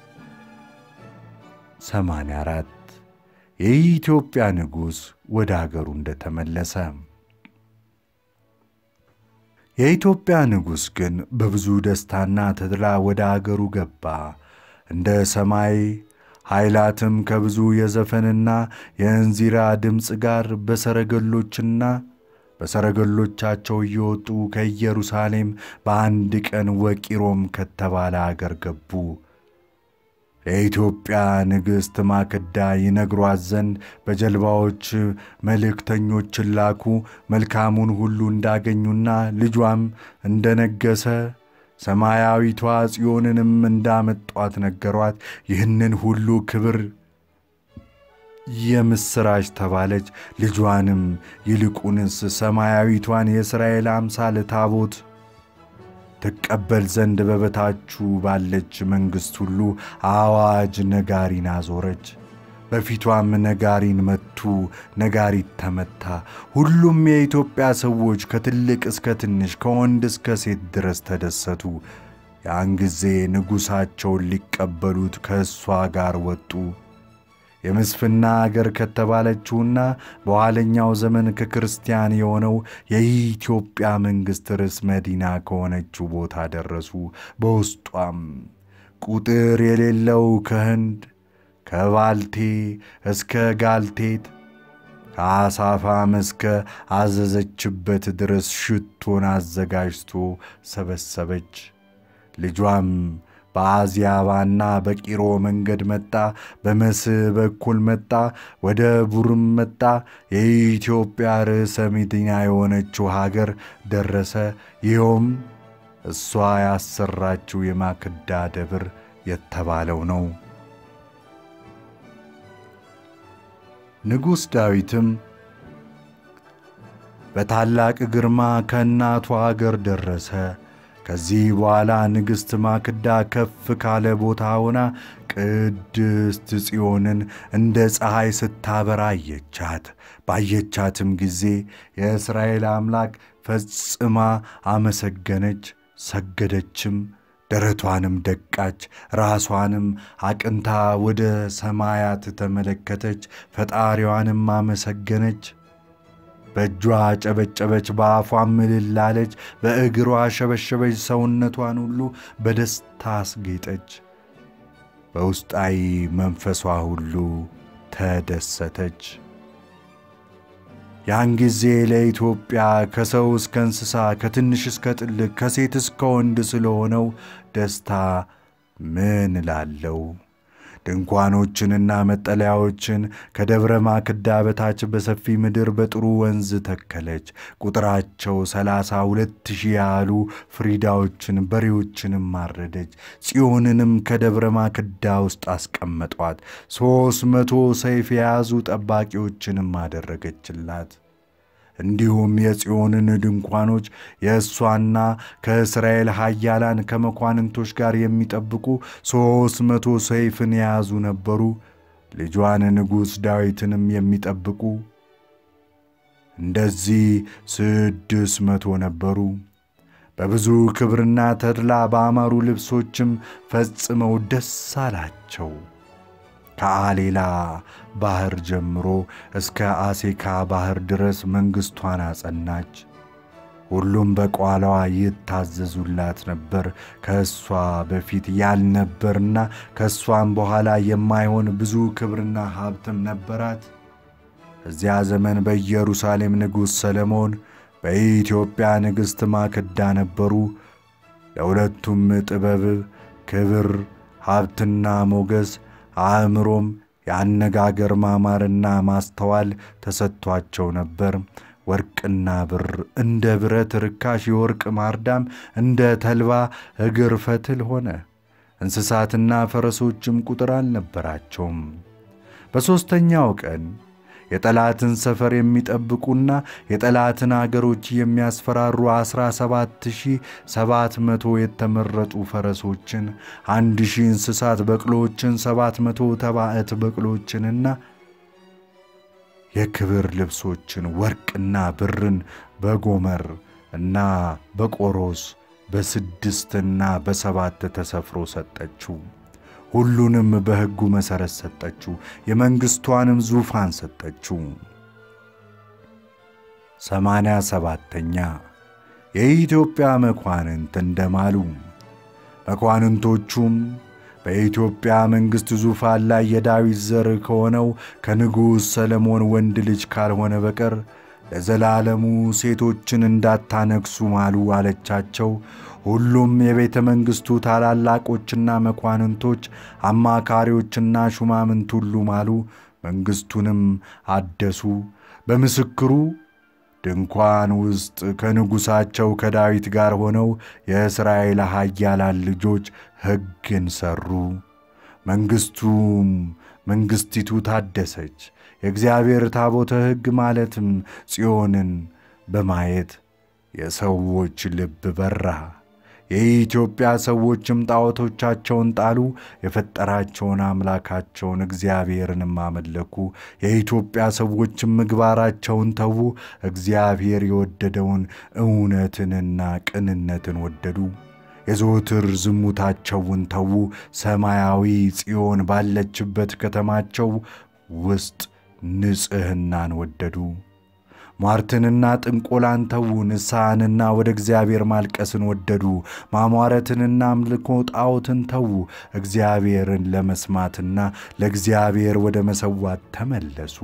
84 የኢትዮጵያ ንጉሥ ወደ አገሩ እንደተመለሰ የኢትዮጵያ ንጉሥ ግን በብዙ ደስታና ተድላ ወደ አገሩ ገባ። እንደ ሰማይ ኃይላትም ከብዙ የዘፈንና የእንዚራ ድምፅ ጋር በሰረገሎችና በሰረገሎቻቸው እየወጡ ከኢየሩሳሌም በአንድ ቀን ወቂሮም ከተባለ አገር ገቡ። ለኢትዮጵያ ንግሥት ማክዳ ይነግሯት ዘንድ በጀልባዎች መልእክተኞችን ላኩ። መልካሙን ሁሉ እንዳገኙና ልጇም እንደነገሰ ሰማያዊቷ ጽዮንንም እንዳመጧት ነገሯት። ይህንን ሁሉ ክብር የምሥራች ተባለች። ልጇንም ይልቁንስ ሰማያዊቷን የእስራኤል አምሳል ታቦት ትቀበል ዘንድ በበታቹ ባለች መንግሥት ሁሉ አዋጅ ነጋሪን አዞረች። በፊቷም ነጋሪን መቱ፣ ነጋሪት ተመታ። ሁሉም የኢትዮጵያ ሰዎች ከትልቅ እስከ ትንሽ ከወንድ እስከ ሴት ድረስ ተደሰቱ። ያን ጊዜ ንጉሣቸውን ሊቀበሉት ከእሷ ጋር ወጡ። የምስፍና አገር ከተባለችውና በኋለኛው ዘመን ከክርስቲያን የሆነው የኢትዮጵያ መንግሥት ርዕስ መዲና ከሆነችው ቦታ ደረሱ። በውስጧም ቁጥር የሌለው ከህንድ ከባልቴ እስከ ጋልቴት ከአሳፋም እስከ አዘዘችበት ድረስ ሽቶን አዘጋጅቶ ሰበሰበች። ልጇም በአዝያባና በቂሮ መንገድ መጣ። በመስህ በኩል መጣ። ወደ ቡርም መጣ። የኢትዮጵያ ርዕሰ መዲና የሆነችው ሀገር ደረሰ። ይኸውም እሷ ያሰራችው የማክዳ ደብር የተባለው ነው። ንጉሥ ዳዊትም በታላቅ ግርማ ከእናቱ አገር ደረሰ። ከዚህ በኋላ ንግሥት ማክዳ ከፍ ካለ ቦታ ሆና ቅድስት ጽዮንን እንደ ፀሐይ ስታበራ አየቻት። ባየቻትም ጊዜ የእስራኤል አምላክ ፈጽማ አመሰገነች፣ ሰገደችም። ደረቷንም ደቃች፣ ራሷንም አቅንታ ወደ ሰማያት ተመለከተች፣ ፈጣሪዋንም አመሰገነች። በእጇ ጨበጨበች፣ በአፏም እልል አለች፣ በእግሯ ሸበሸበች፣ ሰውነቷን ሁሉ በደስታ አስጌጠች። በውስጣዊ መንፈሷ ሁሉ ተደሰተች። ያን ጊዜ ለኢትዮጵያ ከሰው እስከ እንስሳ ከትንሽ እስከ ትልቅ ከሴት እስከ ወንድ ስለሆነው ደስታ ምን እላለሁ? ድንኳኖችንና መጠለያዎችን ከደብረ ማክዳ በታች በሰፊ ምድር በጥሩ ወንዝ ተከለች። ቁጥራቸው ሰላሳ ሁለት ሺህ ያህሉ ፍሪዳዎችን በሬዎችንም አረደች። ጽዮንንም ከደብረ ማክዳ ውስጥ አስቀመጧት። ሦስት መቶ ሰይፍ የያዙ ጠባቂዎችንም አደረገችላት። እንዲሁም የጽዮንን ድንኳኖች የእሷና ከእስራኤል ኃያላን ከመኳንንቶች ጋር የሚጠብቁ ሦስት መቶ ሰይፍን የያዙ ነበሩ። ልጇን ንጉሥ ዳዊትንም የሚጠብቁ እንደዚህ ስድስት መቶ ነበሩ። በብዙ ክብርና ተድላ በአማሩ ልብሶችም ፈጽመው ደስ አላቸው። ከአሌላ ባሕር ጀምሮ እስከ አሴካ ባሕር ድረስ መንግሥቷን አጸናች። ሁሉም በቋላዋ ይታዘዙላት ነበር። ከእሷ በፊት ያልነበርና ከእሷም በኋላ የማይሆን ብዙ ክብርና ሀብትም ነበራት። እዚያ ዘመን በኢየሩሳሌም ንጉሥ ሰለሞን፣ በኢትዮጵያ ንግሥት ማክዳ ነበሩ። ለሁለቱም ጥበብ፣ ክብር፣ ሀብትና ሞገስ አእምሮም የአነጋገር ማማርና ማስተዋል ተሰጥቷቸው ነበር። ወርቅና ብር እንደ ብረት ርካሽ፣ የወርቅ ማርዳም እንደ ተልባ እግር ፈትል ሆነ። እንስሳትና ፈረሶችም ቁጥር አልነበራቸውም። በሦስተኛው ቀን የጠላትን ሰፈር የሚጠብቁና የጠላትን አገሮች የሚያስፈራሩ ዐሥራ ሰባት ሺህ ሰባት መቶ የተመረጡ ፈረሶችን፣ አንድ ሺህ እንስሳት በቅሎችን፣ ሰባት መቶ ተባዕት በቅሎችንና የክብር ልብሶችን ወርቅና ብርን በጎመር እና በቆሮስ በስድስትና በሰባት ተሰፍሮ ሰጠችው። ሁሉንም በሕጉ መሠረት ሰጠችው። የመንግሥቷንም ዙፋን ሰጠችው። ሰማንያ ሰባተኛ የኢትዮጵያ መኳንንት እንደማሉ መኳንንቶቹም በኢትዮጵያ መንግሥት ዙፋን ላይ የዳዊት ዘር ከሆነው ከንጉሥ ሰለሞን ወንድ ልጅ ካልሆነ በቀር ለዘላለሙ ሴቶችን እንዳታነግሱ ማሉ አለቻቸው። ሁሉም የቤተ መንግሥቱ ታላላቆችና መኳንንቶች፣ አማካሪዎችና ሹማምንት ሁሉ ማሉ። መንግሥቱንም አደሱ። በምስክሩ ድንኳን ውስጥ ከንጉሣቸው ከዳዊት ጋር ሆነው የእስራኤል ኃያላን ልጆች ሕግን ሠሩ። መንግሥቱም መንግሥቲቱ ታደሰች። የእግዚአብሔር ታቦተ ሕግ ማለትም ጽዮንን በማየት የሰዎች ልብ በራ። የኢትዮጵያ ሰዎችም ጣዖቶቻቸውን ጣሉ፣ የፈጠራቸውን አምላካቸውን እግዚአብሔርንም አመለኩ። የኢትዮጵያ ሰዎችም ምግባራቸውን ተዉ፣ እግዚአብሔር የወደደውን እውነትንና ቅንነትን ወደዱ። የዘወትር ዝሙታቸውን ተዉ፣ ሰማያዊ ጽዮን ባለችበት ከተማቸው ውስጥ ንጽሕናን ወደዱ። ሟርትንና ጥንቆላን ተዉ፣ ንስሐንና ወደ እግዚአብሔር ማልቀስን ወደዱ። ማሟረትንና አምልኮ ጣዖትን ተዉ፣ እግዚአብሔርን ለመስማትና ለእግዚአብሔር ወደ መሰዋት ተመለሱ።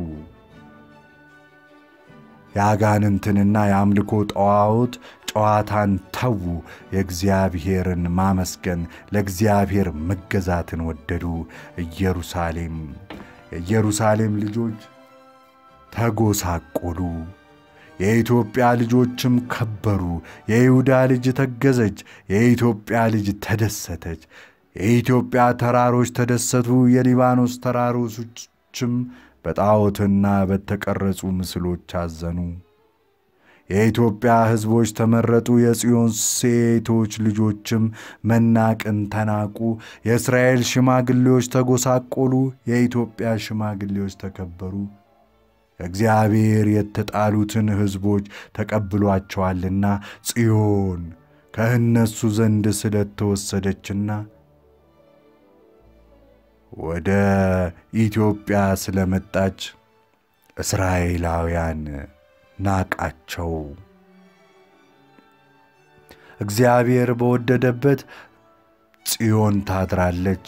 የአጋንንትንና የአምልኮ ጣዖት ጨዋታን ተዉ፣ የእግዚአብሔርን ማመስገን ለእግዚአብሔር መገዛትን ወደዱ። ኢየሩሳሌም የኢየሩሳሌም ልጆች ተጎሳቆሉ፣ የኢትዮጵያ ልጆችም ከበሩ። የይሁዳ ልጅ ተገዘች፣ የኢትዮጵያ ልጅ ተደሰተች። የኢትዮጵያ ተራሮች ተደሰቱ፣ የሊባኖስ ተራሮችም በጣዖትና በተቀረጹ ምስሎች አዘኑ። የኢትዮጵያ ሕዝቦች ተመረጡ፣ የጽዮን ሴቶች ልጆችም መናቅን ተናቁ። የእስራኤል ሽማግሌዎች ተጎሳቆሉ፣ የኢትዮጵያ ሽማግሌዎች ተከበሩ። እግዚአብሔር የተጣሉትን ሕዝቦች ተቀብሏቸዋልና ጽዮን ከእነሱ ዘንድ ስለተወሰደችና ወደ ኢትዮጵያ ስለመጣች እስራኤላውያን ናቃቸው። እግዚአብሔር በወደደበት ጽዮን ታድራለች፣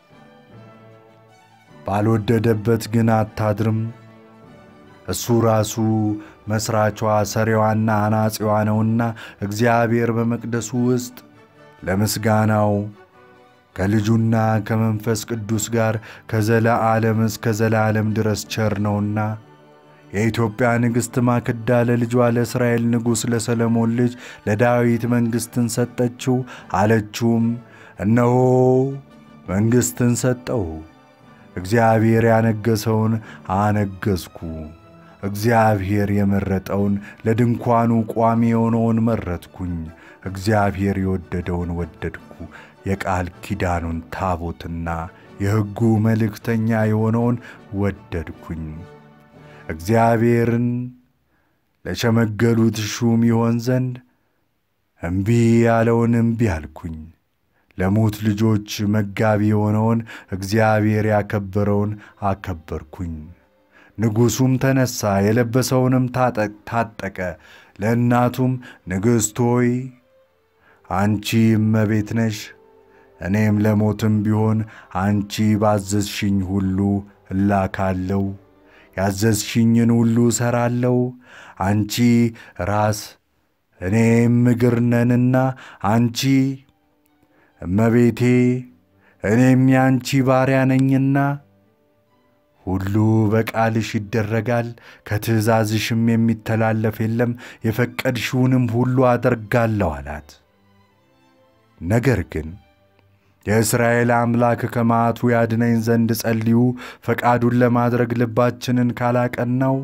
ባልወደደበት ግን አታድርም። እሱ ራሱ መሥራቿ ሰሪዋና አናጺዋ ነውና እግዚአብሔር በመቅደሱ ውስጥ ለምስጋናው ከልጁና ከመንፈስ ቅዱስ ጋር ከዘለዓለም እስከ ዘላለም ድረስ ቸር ነውና የኢትዮጵያ ንግሥት ማክዳ ለልጇ ለእስራኤል ንጉሥ ለሰለሞን ልጅ ለዳዊት መንግሥትን ሰጠችው። አለችውም፣ እነሆ መንግሥትን ሰጠው፣ እግዚአብሔር ያነገሰውን አነገሥኩ። እግዚአብሔር የመረጠውን ለድንኳኑ ቋሚ የሆነውን መረጥኩኝ። እግዚአብሔር የወደደውን ወደድኩ። የቃል ኪዳኑን ታቦትና የሕጉ መልእክተኛ የሆነውን ወደድኩኝ። እግዚአብሔርን ለሸመገሉት ሹም ይሆን ዘንድ እምቢ ያለውን እምቢ አልኩኝ። ለሙት ልጆች መጋቢ የሆነውን እግዚአብሔር ያከበረውን አከበርኩኝ። ንጉሡም ተነሣ፣ የለበሰውንም ታጠቀ። ለእናቱም ንግሥት ሆይ አንቺ እመቤት ነሽ፣ እኔም ለሞትም ቢሆን አንቺ ባዘዝሽኝ ሁሉ እላካለሁ፣ ያዘዝሽኝን ሁሉ እሠራለሁ። አንቺ ራስ እኔም እግር ነንና አንቺ እመቤቴ እኔም ያንቺ ባሪያ ነኝና ሁሉ በቃልሽ ይደረጋል፣ ከትእዛዝሽም የሚተላለፍ የለም። የፈቀድሽውንም ሁሉ አደርጋለሁ አላት። ነገር ግን የእስራኤል አምላክ ከመዓቱ ያድነኝ ዘንድ ጸልዩ፣ ፈቃዱን ለማድረግ ልባችንን ካላቀናው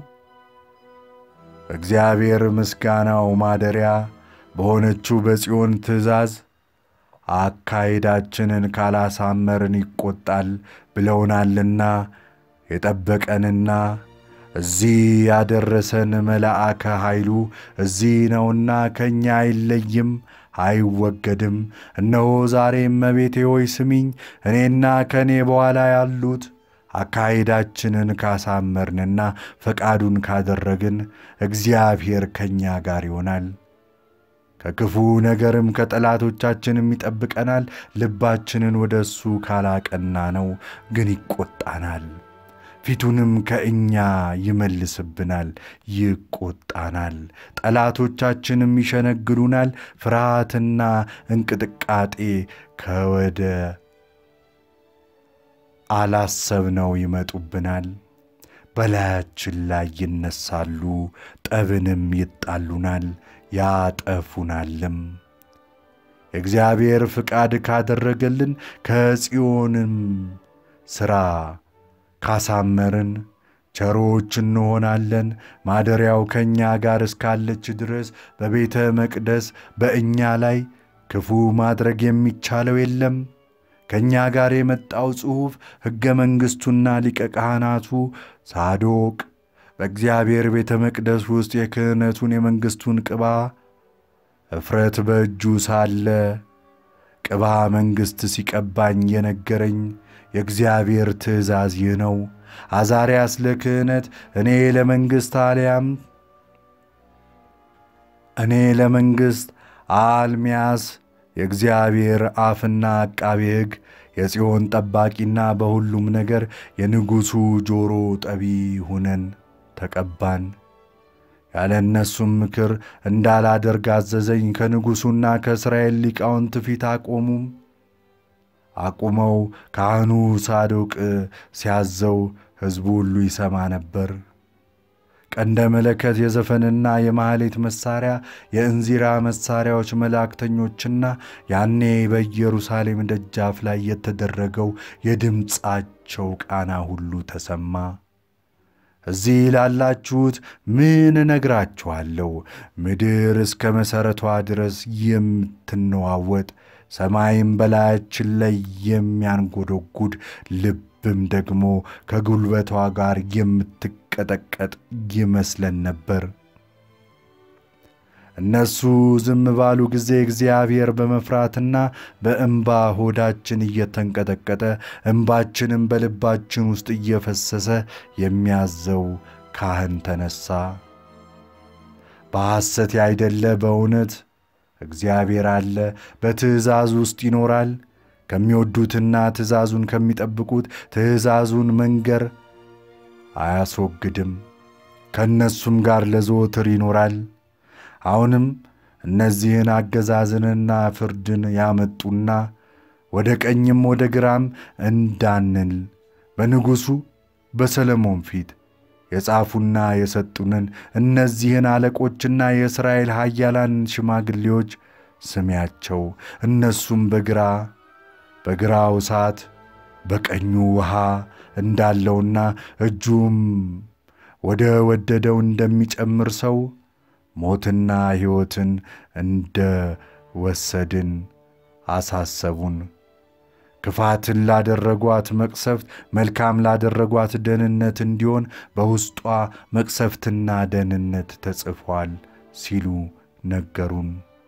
እግዚአብሔር ምስጋናው ማደሪያ በሆነችው በጽዮን ትእዛዝ አካሄዳችንን ካላሳመርን ይቆጣል ብለውናልና የጠበቀንና እዚህ ያደረሰን መልአከ ኃይሉ እዚህ ነውና ከእኛ አይለይም አይወገድም። እነሆ ዛሬ እመቤቴ ሆይ ስሚኝ፣ እኔና ከእኔ በኋላ ያሉት አካሄዳችንን ካሳመርንና ፈቃዱን ካደረግን እግዚአብሔር ከእኛ ጋር ይሆናል። ከክፉ ነገርም ከጠላቶቻችንም ይጠብቀናል። ልባችንን ወደ እሱ ካላቀና ነው ግን ይቆጣናል፣ ፊቱንም ከእኛ ይመልስብናል፣ ይቆጣናል። ጠላቶቻችንም ይሸነግሉናል። ፍርሃትና እንቅጥቃጤ ከወደ አላሰብነው ይመጡብናል። በላያችን ላይ ይነሳሉ፣ ጠብንም ይጣሉናል ያጠፉናልም። የእግዚአብሔር ፍቃድ ካደረገልን ከጽዮንም ሥራ ካሳመርን ቸሮች እንሆናለን። ማደሪያው ከእኛ ጋር እስካለች ድረስ በቤተ መቅደስ በእኛ ላይ ክፉ ማድረግ የሚቻለው የለም። ከእኛ ጋር የመጣው ጽሑፍ ሕገ መንግሥቱና ሊቀ ካህናቱ ሳዶቅ በእግዚአብሔር ቤተ መቅደስ ውስጥ የክህነቱን የመንግሥቱን ቅባ እፍረት በእጁ ሳለ ቅባ መንግሥት ሲቀባኝ የነገረኝ የእግዚአብሔር ትእዛዝ ይህ ነው። አዛርያስ ለክህነት እኔ ለመንግሥት አልያም እኔ ለመንግሥት አልሚያስ የእግዚአብሔር አፍና አቃቤ ሕግ የጽዮን ጠባቂና በሁሉም ነገር የንጉሡ ጆሮ ጠቢ ሁነን ተቀባን። ያለ እነሱም ምክር እንዳላደርግ አዘዘኝ። ከንጉሡና ከእስራኤል ሊቃውንት ፊት አቆሙም አቁመው ካህኑ ሳዶቅ ሲያዘው ሕዝቡ ሁሉ ይሰማ ነበር። ቀንደ መለከት፣ የዘፈንና የማኅሌት መሣሪያ፣ የእንዚራ መሣሪያዎች፣ መላእክተኞችና ያኔ በኢየሩሳሌም ደጃፍ ላይ የተደረገው የድምፃቸው ቃና ሁሉ ተሰማ። እዚህ ላላችሁት ምን እነግራችኋለሁ? ምድር እስከ መሠረቷ ድረስ የምትነዋወጥ ሰማይም በላያችን ላይ የሚያንጎደጉድ ልብም ደግሞ ከጉልበቷ ጋር የምትቀጠቀጥ ይመስለን ነበር። እነሱ ዝም ባሉ ጊዜ እግዚአብሔር በመፍራትና በእንባ ሆዳችን እየተንቀጠቀጠ እንባችንም በልባችን ውስጥ እየፈሰሰ የሚያዘው ካህን ተነሣ። በሐሰት ያይደለ በእውነት እግዚአብሔር አለ፣ በትእዛዝ ውስጥ ይኖራል። ከሚወዱትና ትእዛዙን ከሚጠብቁት ትእዛዙን መንገር አያስወግድም፣ ከእነሱም ጋር ለዘወትር ይኖራል። አሁንም እነዚህን አገዛዝንና ፍርድን ያመጡና ወደ ቀኝም ወደ ግራም እንዳንል በንጉሡ በሰለሞን ፊት የጻፉና የሰጡንን እነዚህን አለቆችና የእስራኤል ኃያላን ሽማግሌዎች ስሚያቸው። እነሱም በግራ በግራው እሳት በቀኙ ውሃ እንዳለውና እጁም ወደ ወደደው እንደሚጨምር ሰው ሞትና ሕይወትን እንደ ወሰድን አሳሰቡን። ክፋትን ላደረጓት መቅሰፍት፣ መልካም ላደረጓት ደህንነት እንዲሆን በውስጧ መቅሰፍትና ደህንነት ተጽፏል ሲሉ ነገሩን።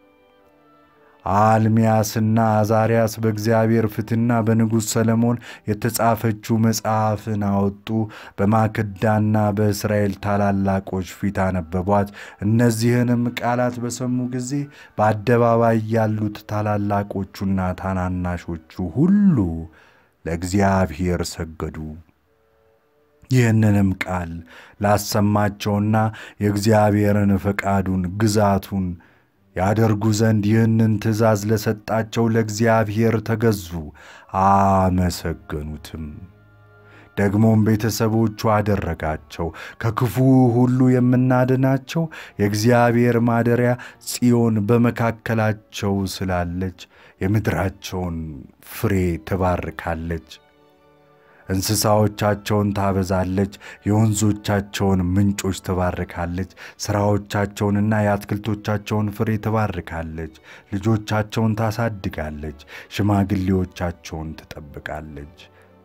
አልሚያስና አዛርያስ በእግዚአብሔር ፊትና በንጉሥ ሰለሞን የተጻፈችው መጽሐፍን አወጡ። በማክዳና በእስራኤል ታላላቆች ፊት አነበቧት። እነዚህንም ቃላት በሰሙ ጊዜ በአደባባይ ያሉት ታላላቆቹና ታናናሾቹ ሁሉ ለእግዚአብሔር ሰገዱ። ይህንንም ቃል ላሰማቸውና የእግዚአብሔርን ፈቃዱን ግዛቱን ያደርጉ ዘንድ ይህንን ትእዛዝ ለሰጣቸው ለእግዚአብሔር ተገዙ፣ አመሰገኑትም። ደግሞም ቤተሰቦቹ አደረጋቸው። ከክፉ ሁሉ የምናድናቸው የእግዚአብሔር ማደሪያ ጽዮን በመካከላቸው ስላለች የምድራቸውን ፍሬ ትባርካለች። እንስሳዎቻቸውን ታበዛለች፣ የወንዞቻቸውን ምንጮች ትባርካለች። ሥራዎቻቸውንና የአትክልቶቻቸውን ፍሬ ትባርካለች። ልጆቻቸውን ታሳድጋለች፣ ሽማግሌዎቻቸውን ትጠብቃለች።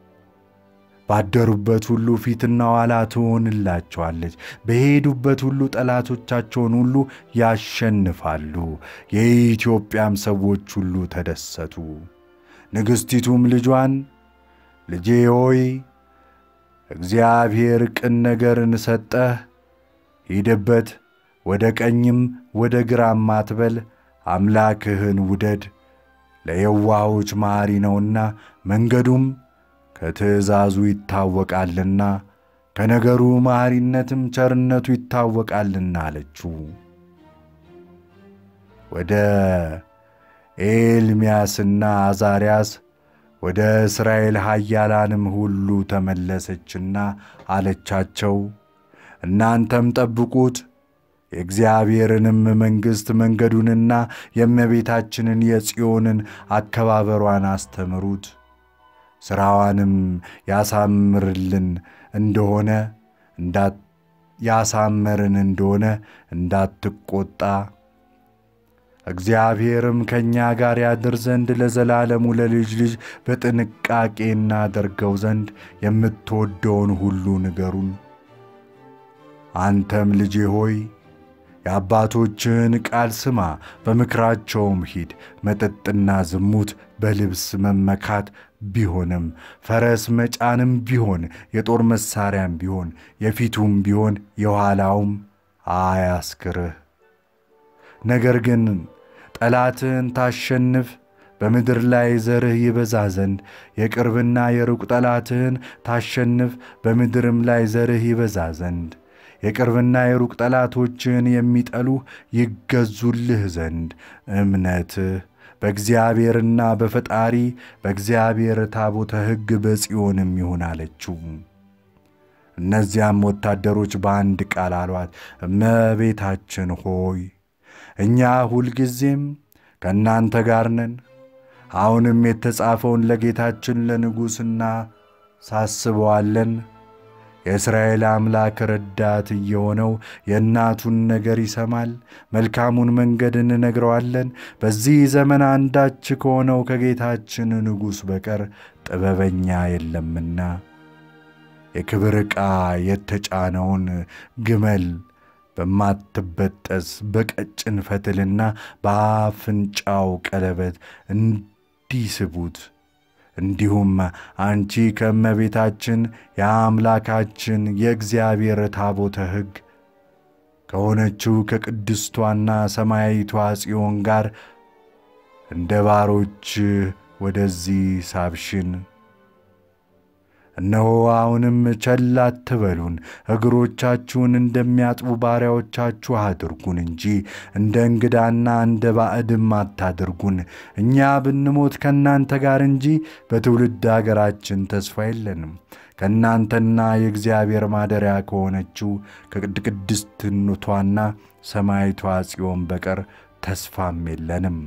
ባደሩበት ሁሉ ፊትና ኋላ ትሆንላቸዋለች። በሄዱበት ሁሉ ጠላቶቻቸውን ሁሉ ያሸንፋሉ። የኢትዮጵያም ሰዎች ሁሉ ተደሰቱ። ንግሥቲቱም ልጇን ልጄ ሆይ እግዚአብሔር ቅን ነገርን ሰጠህ፣ ሂድበት፣ ወደ ቀኝም ወደ ግራም አትበል፣ አምላክህን ውደድ፣ ለየዋሆች መሐሪ ነውና መንገዱም ከትእዛዙ ይታወቃልና ከነገሩ መሐሪነትም ቸርነቱ ይታወቃልና አለችው። ወደ ኤልምያስና አዛርያስ ወደ እስራኤል ኃያላንም ሁሉ ተመለሰችና አለቻቸው፣ እናንተም ጠብቁት፣ የእግዚአብሔርንም መንግሥት መንገዱንና የእመቤታችንን የጽዮንን አከባበሯን አስተምሩት። ሥራዋንም ያሳምርልን እንደሆነ ያሳመርን እንደሆነ እንዳትቆጣ እግዚአብሔርም ከእኛ ጋር ያድር ዘንድ ለዘላለሙ ለልጅ ልጅ በጥንቃቄ እናደርገው ዘንድ የምትወደውን ሁሉ ንገሩን። አንተም ልጄ ሆይ የአባቶችህን ቃል ስማ፣ በምክራቸውም ሂድ። መጠጥና ዝሙት፣ በልብስ መመካት ቢሆንም ፈረስ መጫንም ቢሆን የጦር መሣሪያም ቢሆን የፊቱም ቢሆን የኋላውም አያስክርህ። ነገር ግን ጠላትህን ታሸንፍ፣ በምድር ላይ ዘርህ ይበዛ ዘንድ የቅርብና የሩቅ ጠላትህን ታሸንፍ፣ በምድርም ላይ ዘርህ ይበዛ ዘንድ የቅርብና የሩቅ ጠላቶችህን የሚጠሉህ ይገዙልህ ዘንድ እምነትህ በእግዚአብሔርና በፈጣሪ በእግዚአብሔር ታቦተ ሕግ በጽዮንም ይሁን አለችው። እነዚያም ወታደሮች በአንድ ቃል አሏት፣ እመቤታችን ሆይ እኛ ሁልጊዜም ከእናንተ ጋር ነን። አሁንም የተጻፈውን ለጌታችን ለንጉሥና ሳስበዋለን። የእስራኤል አምላክ ረዳት እየሆነው የእናቱን ነገር ይሰማል። መልካሙን መንገድ እንነግረዋለን። በዚህ ዘመን አንዳች ከሆነው ከጌታችን ንጉሥ በቀር ጥበበኛ የለምና የክብር ዕቃ የተጫነውን ግመል በማትበጠስ በቀጭን ፈትልና በአፍንጫው ቀለበት እንዲስቡት እንዲሁም አንቺ ከእመቤታችን የአምላካችን የእግዚአብሔር ታቦተ ሕግ ከሆነችው ከቅድስቷና ሰማያዊቷ ጽዮን ጋር እንደ ባሮች ወደዚህ ሳብሽን። እነሆ አሁንም ቸል አትበሉን፣ እግሮቻችሁን እንደሚያጥቡ ባሪያዎቻችሁ አድርጉን እንጂ እንደ እንግዳና እንደ ባዕድም አታድርጉን። እኛ ብንሞት ከእናንተ ጋር እንጂ በትውልድ አገራችን ተስፋ የለንም። ከእናንተና የእግዚአብሔር ማደሪያ ከሆነችው ከቅድስትነቷና ሰማይቷ ጽዮን በቀር ተስፋም የለንም።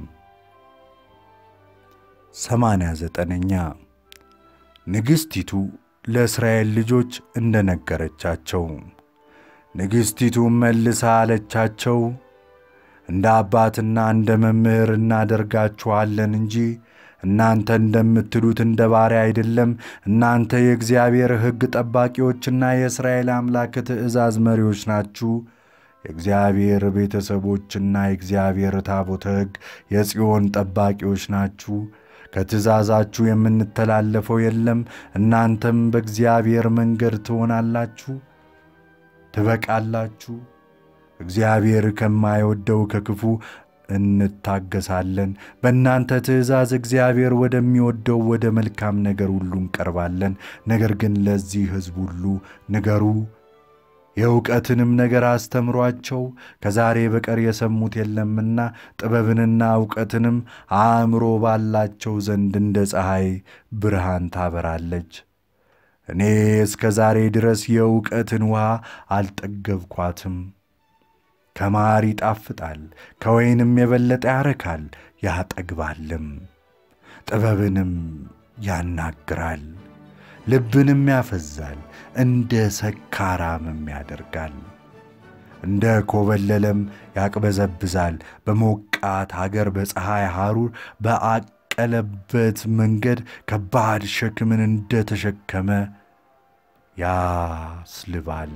ሰማንያ ዘጠነኛ ንግሥቲቱ ለእስራኤል ልጆች እንደ ነገረቻቸው። ንግሥቲቱም መልሳ አለቻቸው፣ እንደ አባትና እንደ መምህር እናደርጋችኋለን እንጂ እናንተ እንደምትሉት እንደ ባሪያ አይደለም። እናንተ የእግዚአብሔር ሕግ ጠባቂዎችና የእስራኤል አምላክ ትእዛዝ መሪዎች ናችሁ። የእግዚአብሔር ቤተሰቦችና የእግዚአብሔር ታቦተ ሕግ የጽዮን ጠባቂዎች ናችሁ። ከትእዛዛችሁ የምንተላለፈው የለም። እናንተም በእግዚአብሔር መንገድ ትሆናላችሁ፣ ትበቃላችሁ። እግዚአብሔር ከማይወደው ከክፉ እንታገሳለን። በእናንተ ትእዛዝ እግዚአብሔር ወደሚወደው ወደ መልካም ነገር ሁሉ እንቀርባለን። ነገር ግን ለዚህ ሕዝብ ሁሉ ንገሩ የእውቀትንም ነገር አስተምሯቸው። ከዛሬ በቀር የሰሙት የለምና ጥበብንና እውቀትንም አእምሮ ባላቸው ዘንድ እንደ ፀሐይ ብርሃን ታበራለች። እኔ እስከ ዛሬ ድረስ የእውቀትን ውሃ አልጠገብኳትም። ከማር ይጣፍጣል፣ ከወይንም የበለጠ ያረካል ያጠግባልም። ጥበብንም ያናግራል ልብንም ያፈዛል፣ እንደ ሰካራምም ያደርጋል። እንደ ኮበለለም ያቅበዘብዛል። በሞቃት አገር በፀሐይ ሐሩር በአቀለበት መንገድ ከባድ ሸክምን እንደ ተሸከመ ያስልባል።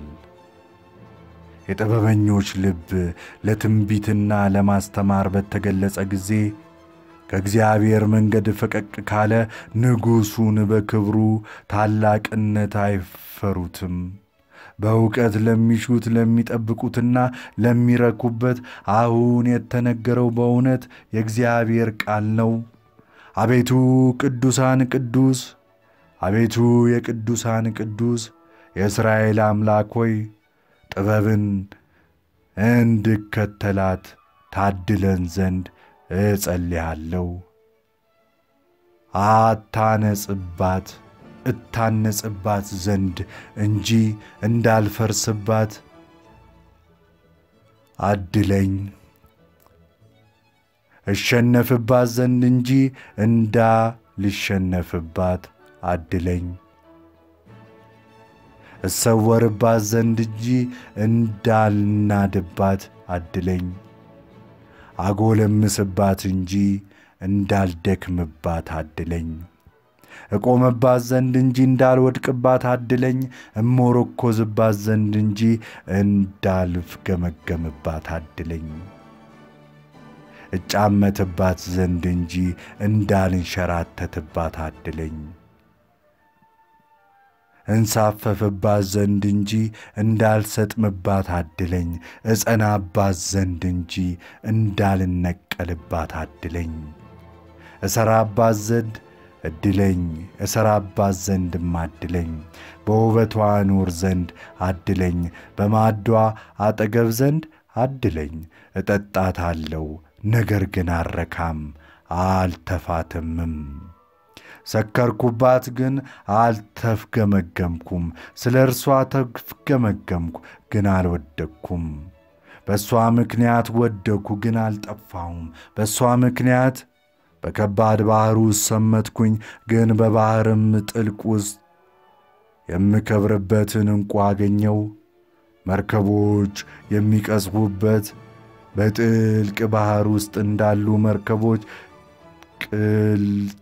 የጥበበኞች ልብ ለትንቢትና ለማስተማር በተገለጸ ጊዜ ከእግዚአብሔር መንገድ ፈቀቅ ካለ ንጉሡን በክብሩ ታላቅነት አይፈሩትም። በእውቀት ለሚሹት ለሚጠብቁትና ለሚረኩበት አሁን የተነገረው በእውነት የእግዚአብሔር ቃል ነው። አቤቱ ቅዱሳን ቅዱስ፣ አቤቱ የቅዱሳን ቅዱስ የእስራኤል አምላክ ሆይ ጥበብን እንድከተላት ታድለን ዘንድ እጸልያለሁ። አታነጽባት እታነጽባት ዘንድ እንጂ እንዳልፈርስባት አድለኝ። እሸነፍባት ዘንድ እንጂ እንዳልሸነፍባት አድለኝ። እሰወርባት ዘንድ እንጂ እንዳልናድባት አድለኝ። አጎለምስባት እንጂ እንዳልደክምባት አድለኝ። እቆምባት ዘንድ እንጂ እንዳልወድቅባት አድለኝ። እሞረኮዝባት ዘንድ እንጂ እንዳልፍገመገምባት አድለኝ። እጫመትባት ዘንድ እንጂ እንዳልንሸራተትባት አድለኝ። እንሳፈፍባት ዘንድ እንጂ እንዳልሰጥምባት አድለኝ። እጸናባት ዘንድ እንጂ እንዳልነቀልባት አድለኝ። እሰራባት ዘንድ እድለኝ፣ እሰራባት ዘንድም አድለኝ። በውበቷ ኑር ዘንድ አድለኝ፣ በማዕዷ አጠገብ ዘንድ አድለኝ። እጠጣታለሁ፣ ነገር ግን አልረካም፣ አልተፋትምም። ሰከርኩባት ግን አልተፍገመገምኩም። ስለ እርሷ ተፍገመገምኩ ግን አልወደቅኩም። በእሷ ምክንያት ወደቅኩ ግን አልጠፋሁም። በእሷ ምክንያት በከባድ ባሕር ውስጥ ሰመጥኩኝ፣ ግን በባሕርም ጥልቅ ውስጥ የምከብርበትን ዕንቁ አገኘው። መርከቦች የሚቀዝፉበት በጥልቅ ባሕር ውስጥ እንዳሉ መርከቦች ቅልጥ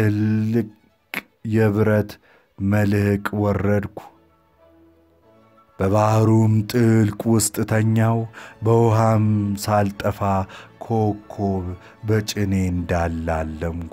ቅልቅ የብረት መልሕቅ ወረድኩ። በባሕሩም ጥልቅ ውስጥ ተኛው፣ በውሃም ሳልጠፋ ኮከብ በጭኔ እንዳላለምኩ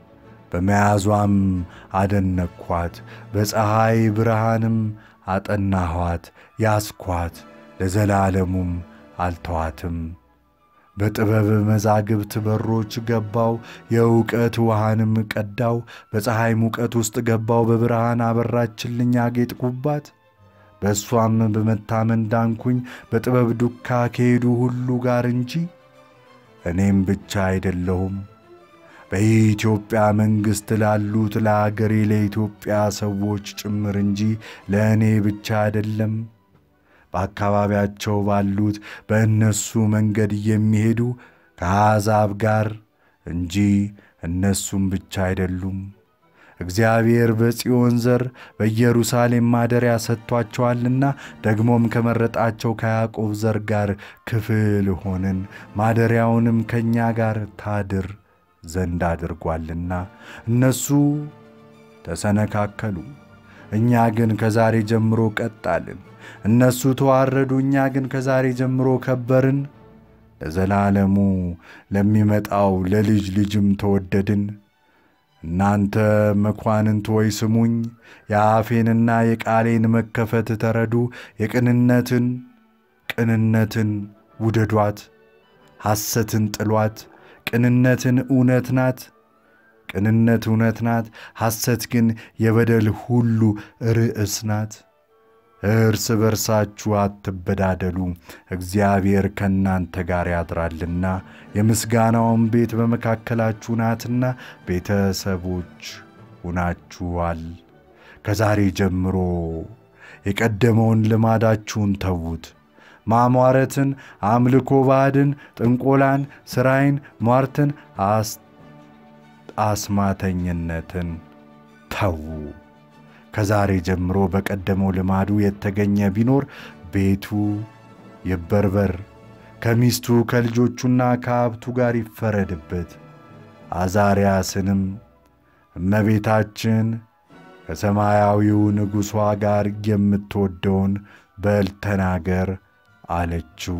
በመያዟም አደነቅኳት፣ በፀሐይ ብርሃንም አጠናኋት፣ ያስኳት፣ ለዘላለሙም አልተዋትም። በጥበብ መዛግብት በሮች ገባው፣ የእውቀት ውሃንም ቀዳው። በፀሐይ ሙቀት ውስጥ ገባው፣ በብርሃን አበራችልኝ፣ አጌጥኩባት። በእሷም በመታመን ዳንኩኝ፣ በጥበብ ዱካ ከሄዱ ሁሉ ጋር እንጂ እኔም ብቻ አይደለሁም። በኢትዮጵያ መንግሥት ላሉት ለአገሬ ለኢትዮጵያ ሰዎች ጭምር እንጂ ለእኔ ብቻ አይደለም። በአካባቢያቸው ባሉት በእነሱ መንገድ የሚሄዱ ከአሕዛብ ጋር እንጂ እነሱም ብቻ አይደሉም። እግዚአብሔር በጽዮን ዘር በኢየሩሳሌም ማደሪያ ሰጥቷቸዋልና ደግሞም ከመረጣቸው ከያዕቆብ ዘር ጋር ክፍል ሆንን፣ ማደሪያውንም ከእኛ ጋር ታድር ዘንድ አድርጓልና። እነሱ ተሰነካከሉ፣ እኛ ግን ከዛሬ ጀምሮ ቀጣልን። እነሱ ተዋረዱ፣ እኛ ግን ከዛሬ ጀምሮ ከበርን። ለዘላለሙ ለሚመጣው ለልጅ ልጅም ተወደድን። እናንተ መኳንንት ሆይ ስሙኝ፣ የአፌንና የቃሌን መከፈት ተረዱ። የቅንነትን ቅንነትን ውደዷት፣ ሐሰትን ጥሏት። ቅንነትን እውነት ናት፣ ቅንነት እውነት ናት። ሐሰት ግን የበደል ሁሉ ርዕስ ናት። እርስ በርሳችሁ አትበዳደሉ፣ እግዚአብሔር ከእናንተ ጋር ያድራልና የምስጋናውን ቤት በመካከላችሁ ናትና ቤተሰቦች ሁናችኋል። ከዛሬ ጀምሮ የቀደመውን ልማዳችሁን ተዉት። ማሟረትን፣ አምልኮ ባዕድን፣ ጥንቆላን፣ ሥራይን፣ ሟርትን፣ አስማተኝነትን ተዉ። ከዛሬ ጀምሮ በቀደመው ልማዱ የተገኘ ቢኖር ቤቱ ይበርበር፣ ከሚስቱ ከልጆቹና ከሀብቱ ጋር ይፈረድበት። አዛርያስንም እመቤታችን ከሰማያዊው ንጉሷ ጋር የምትወደውን በል ተናገር አለችው።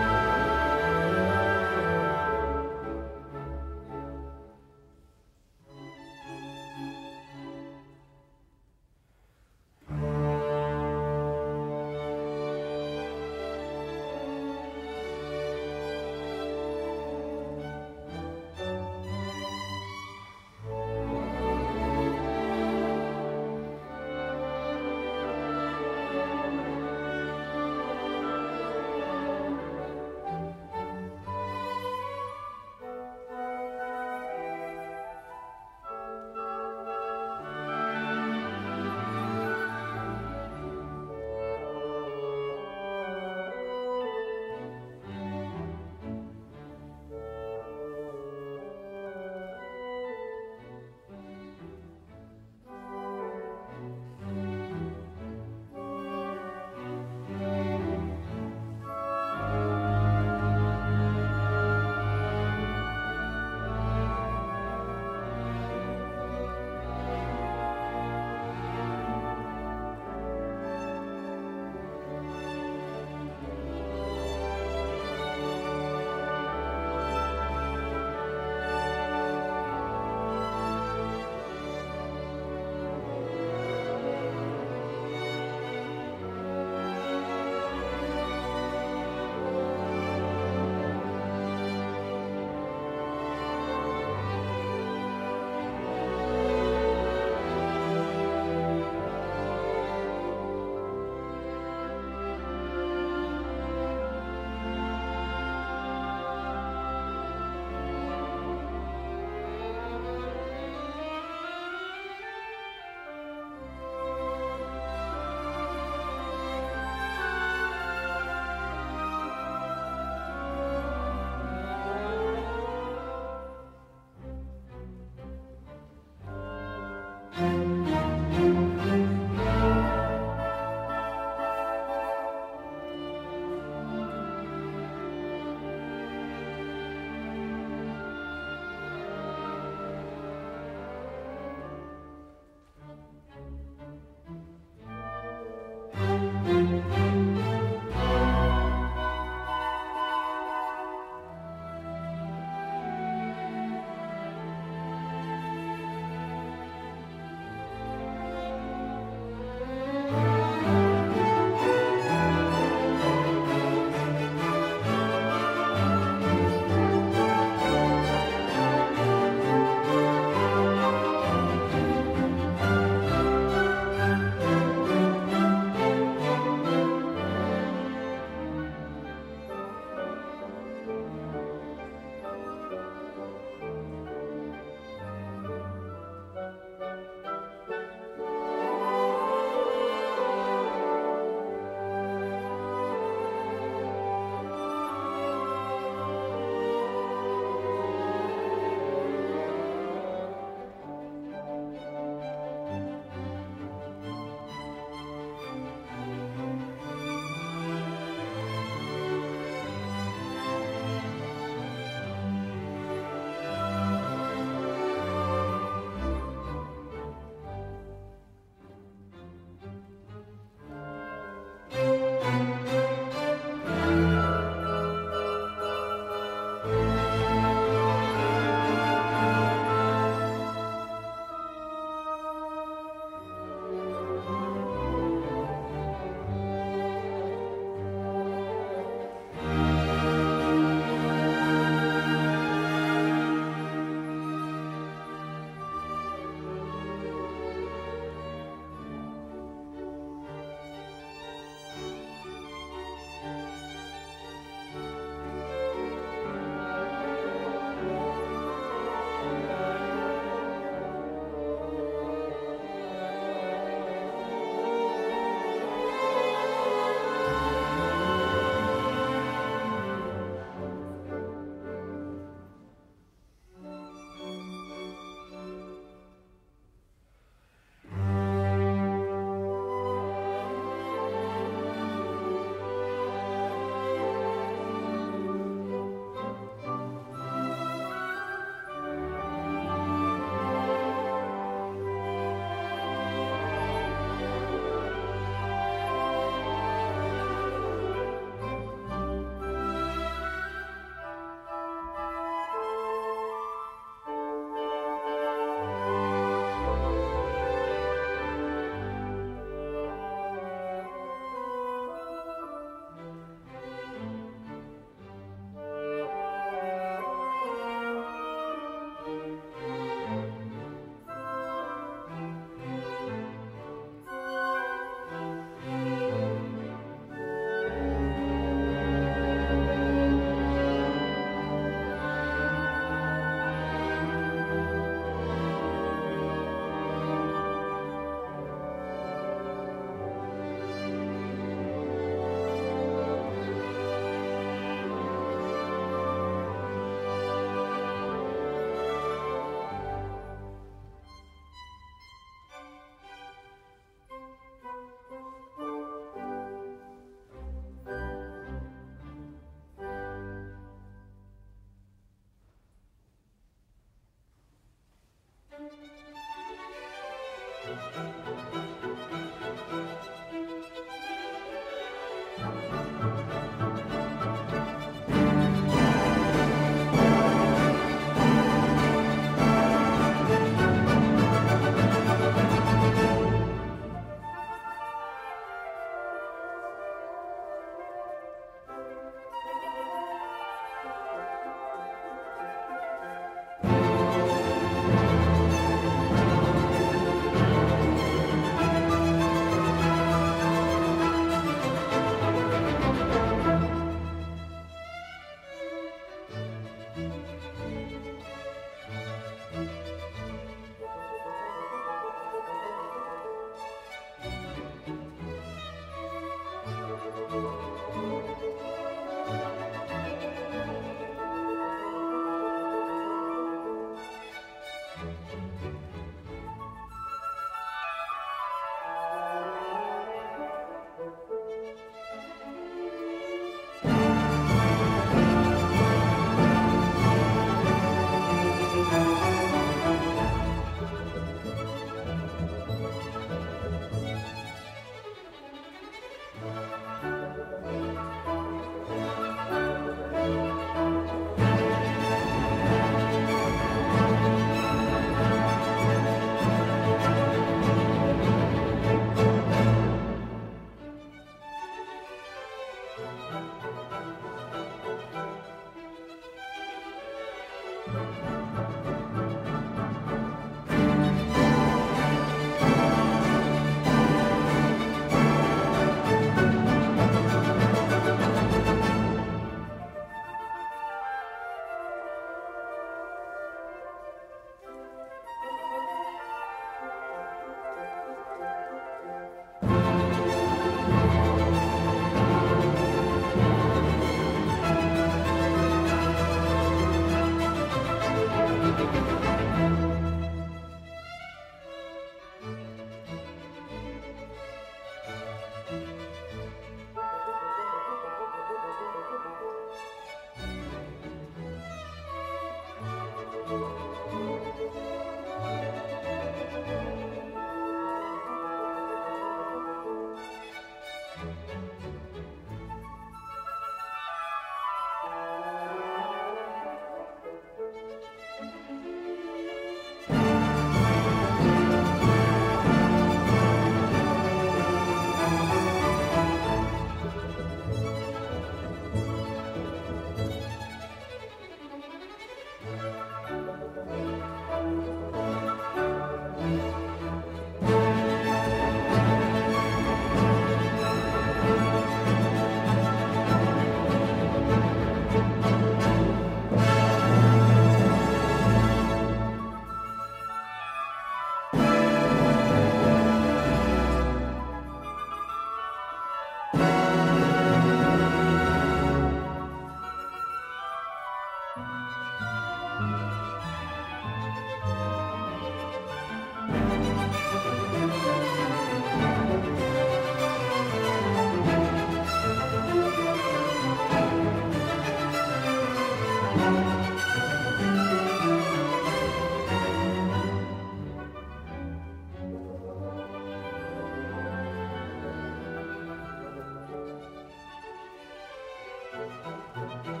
ነው።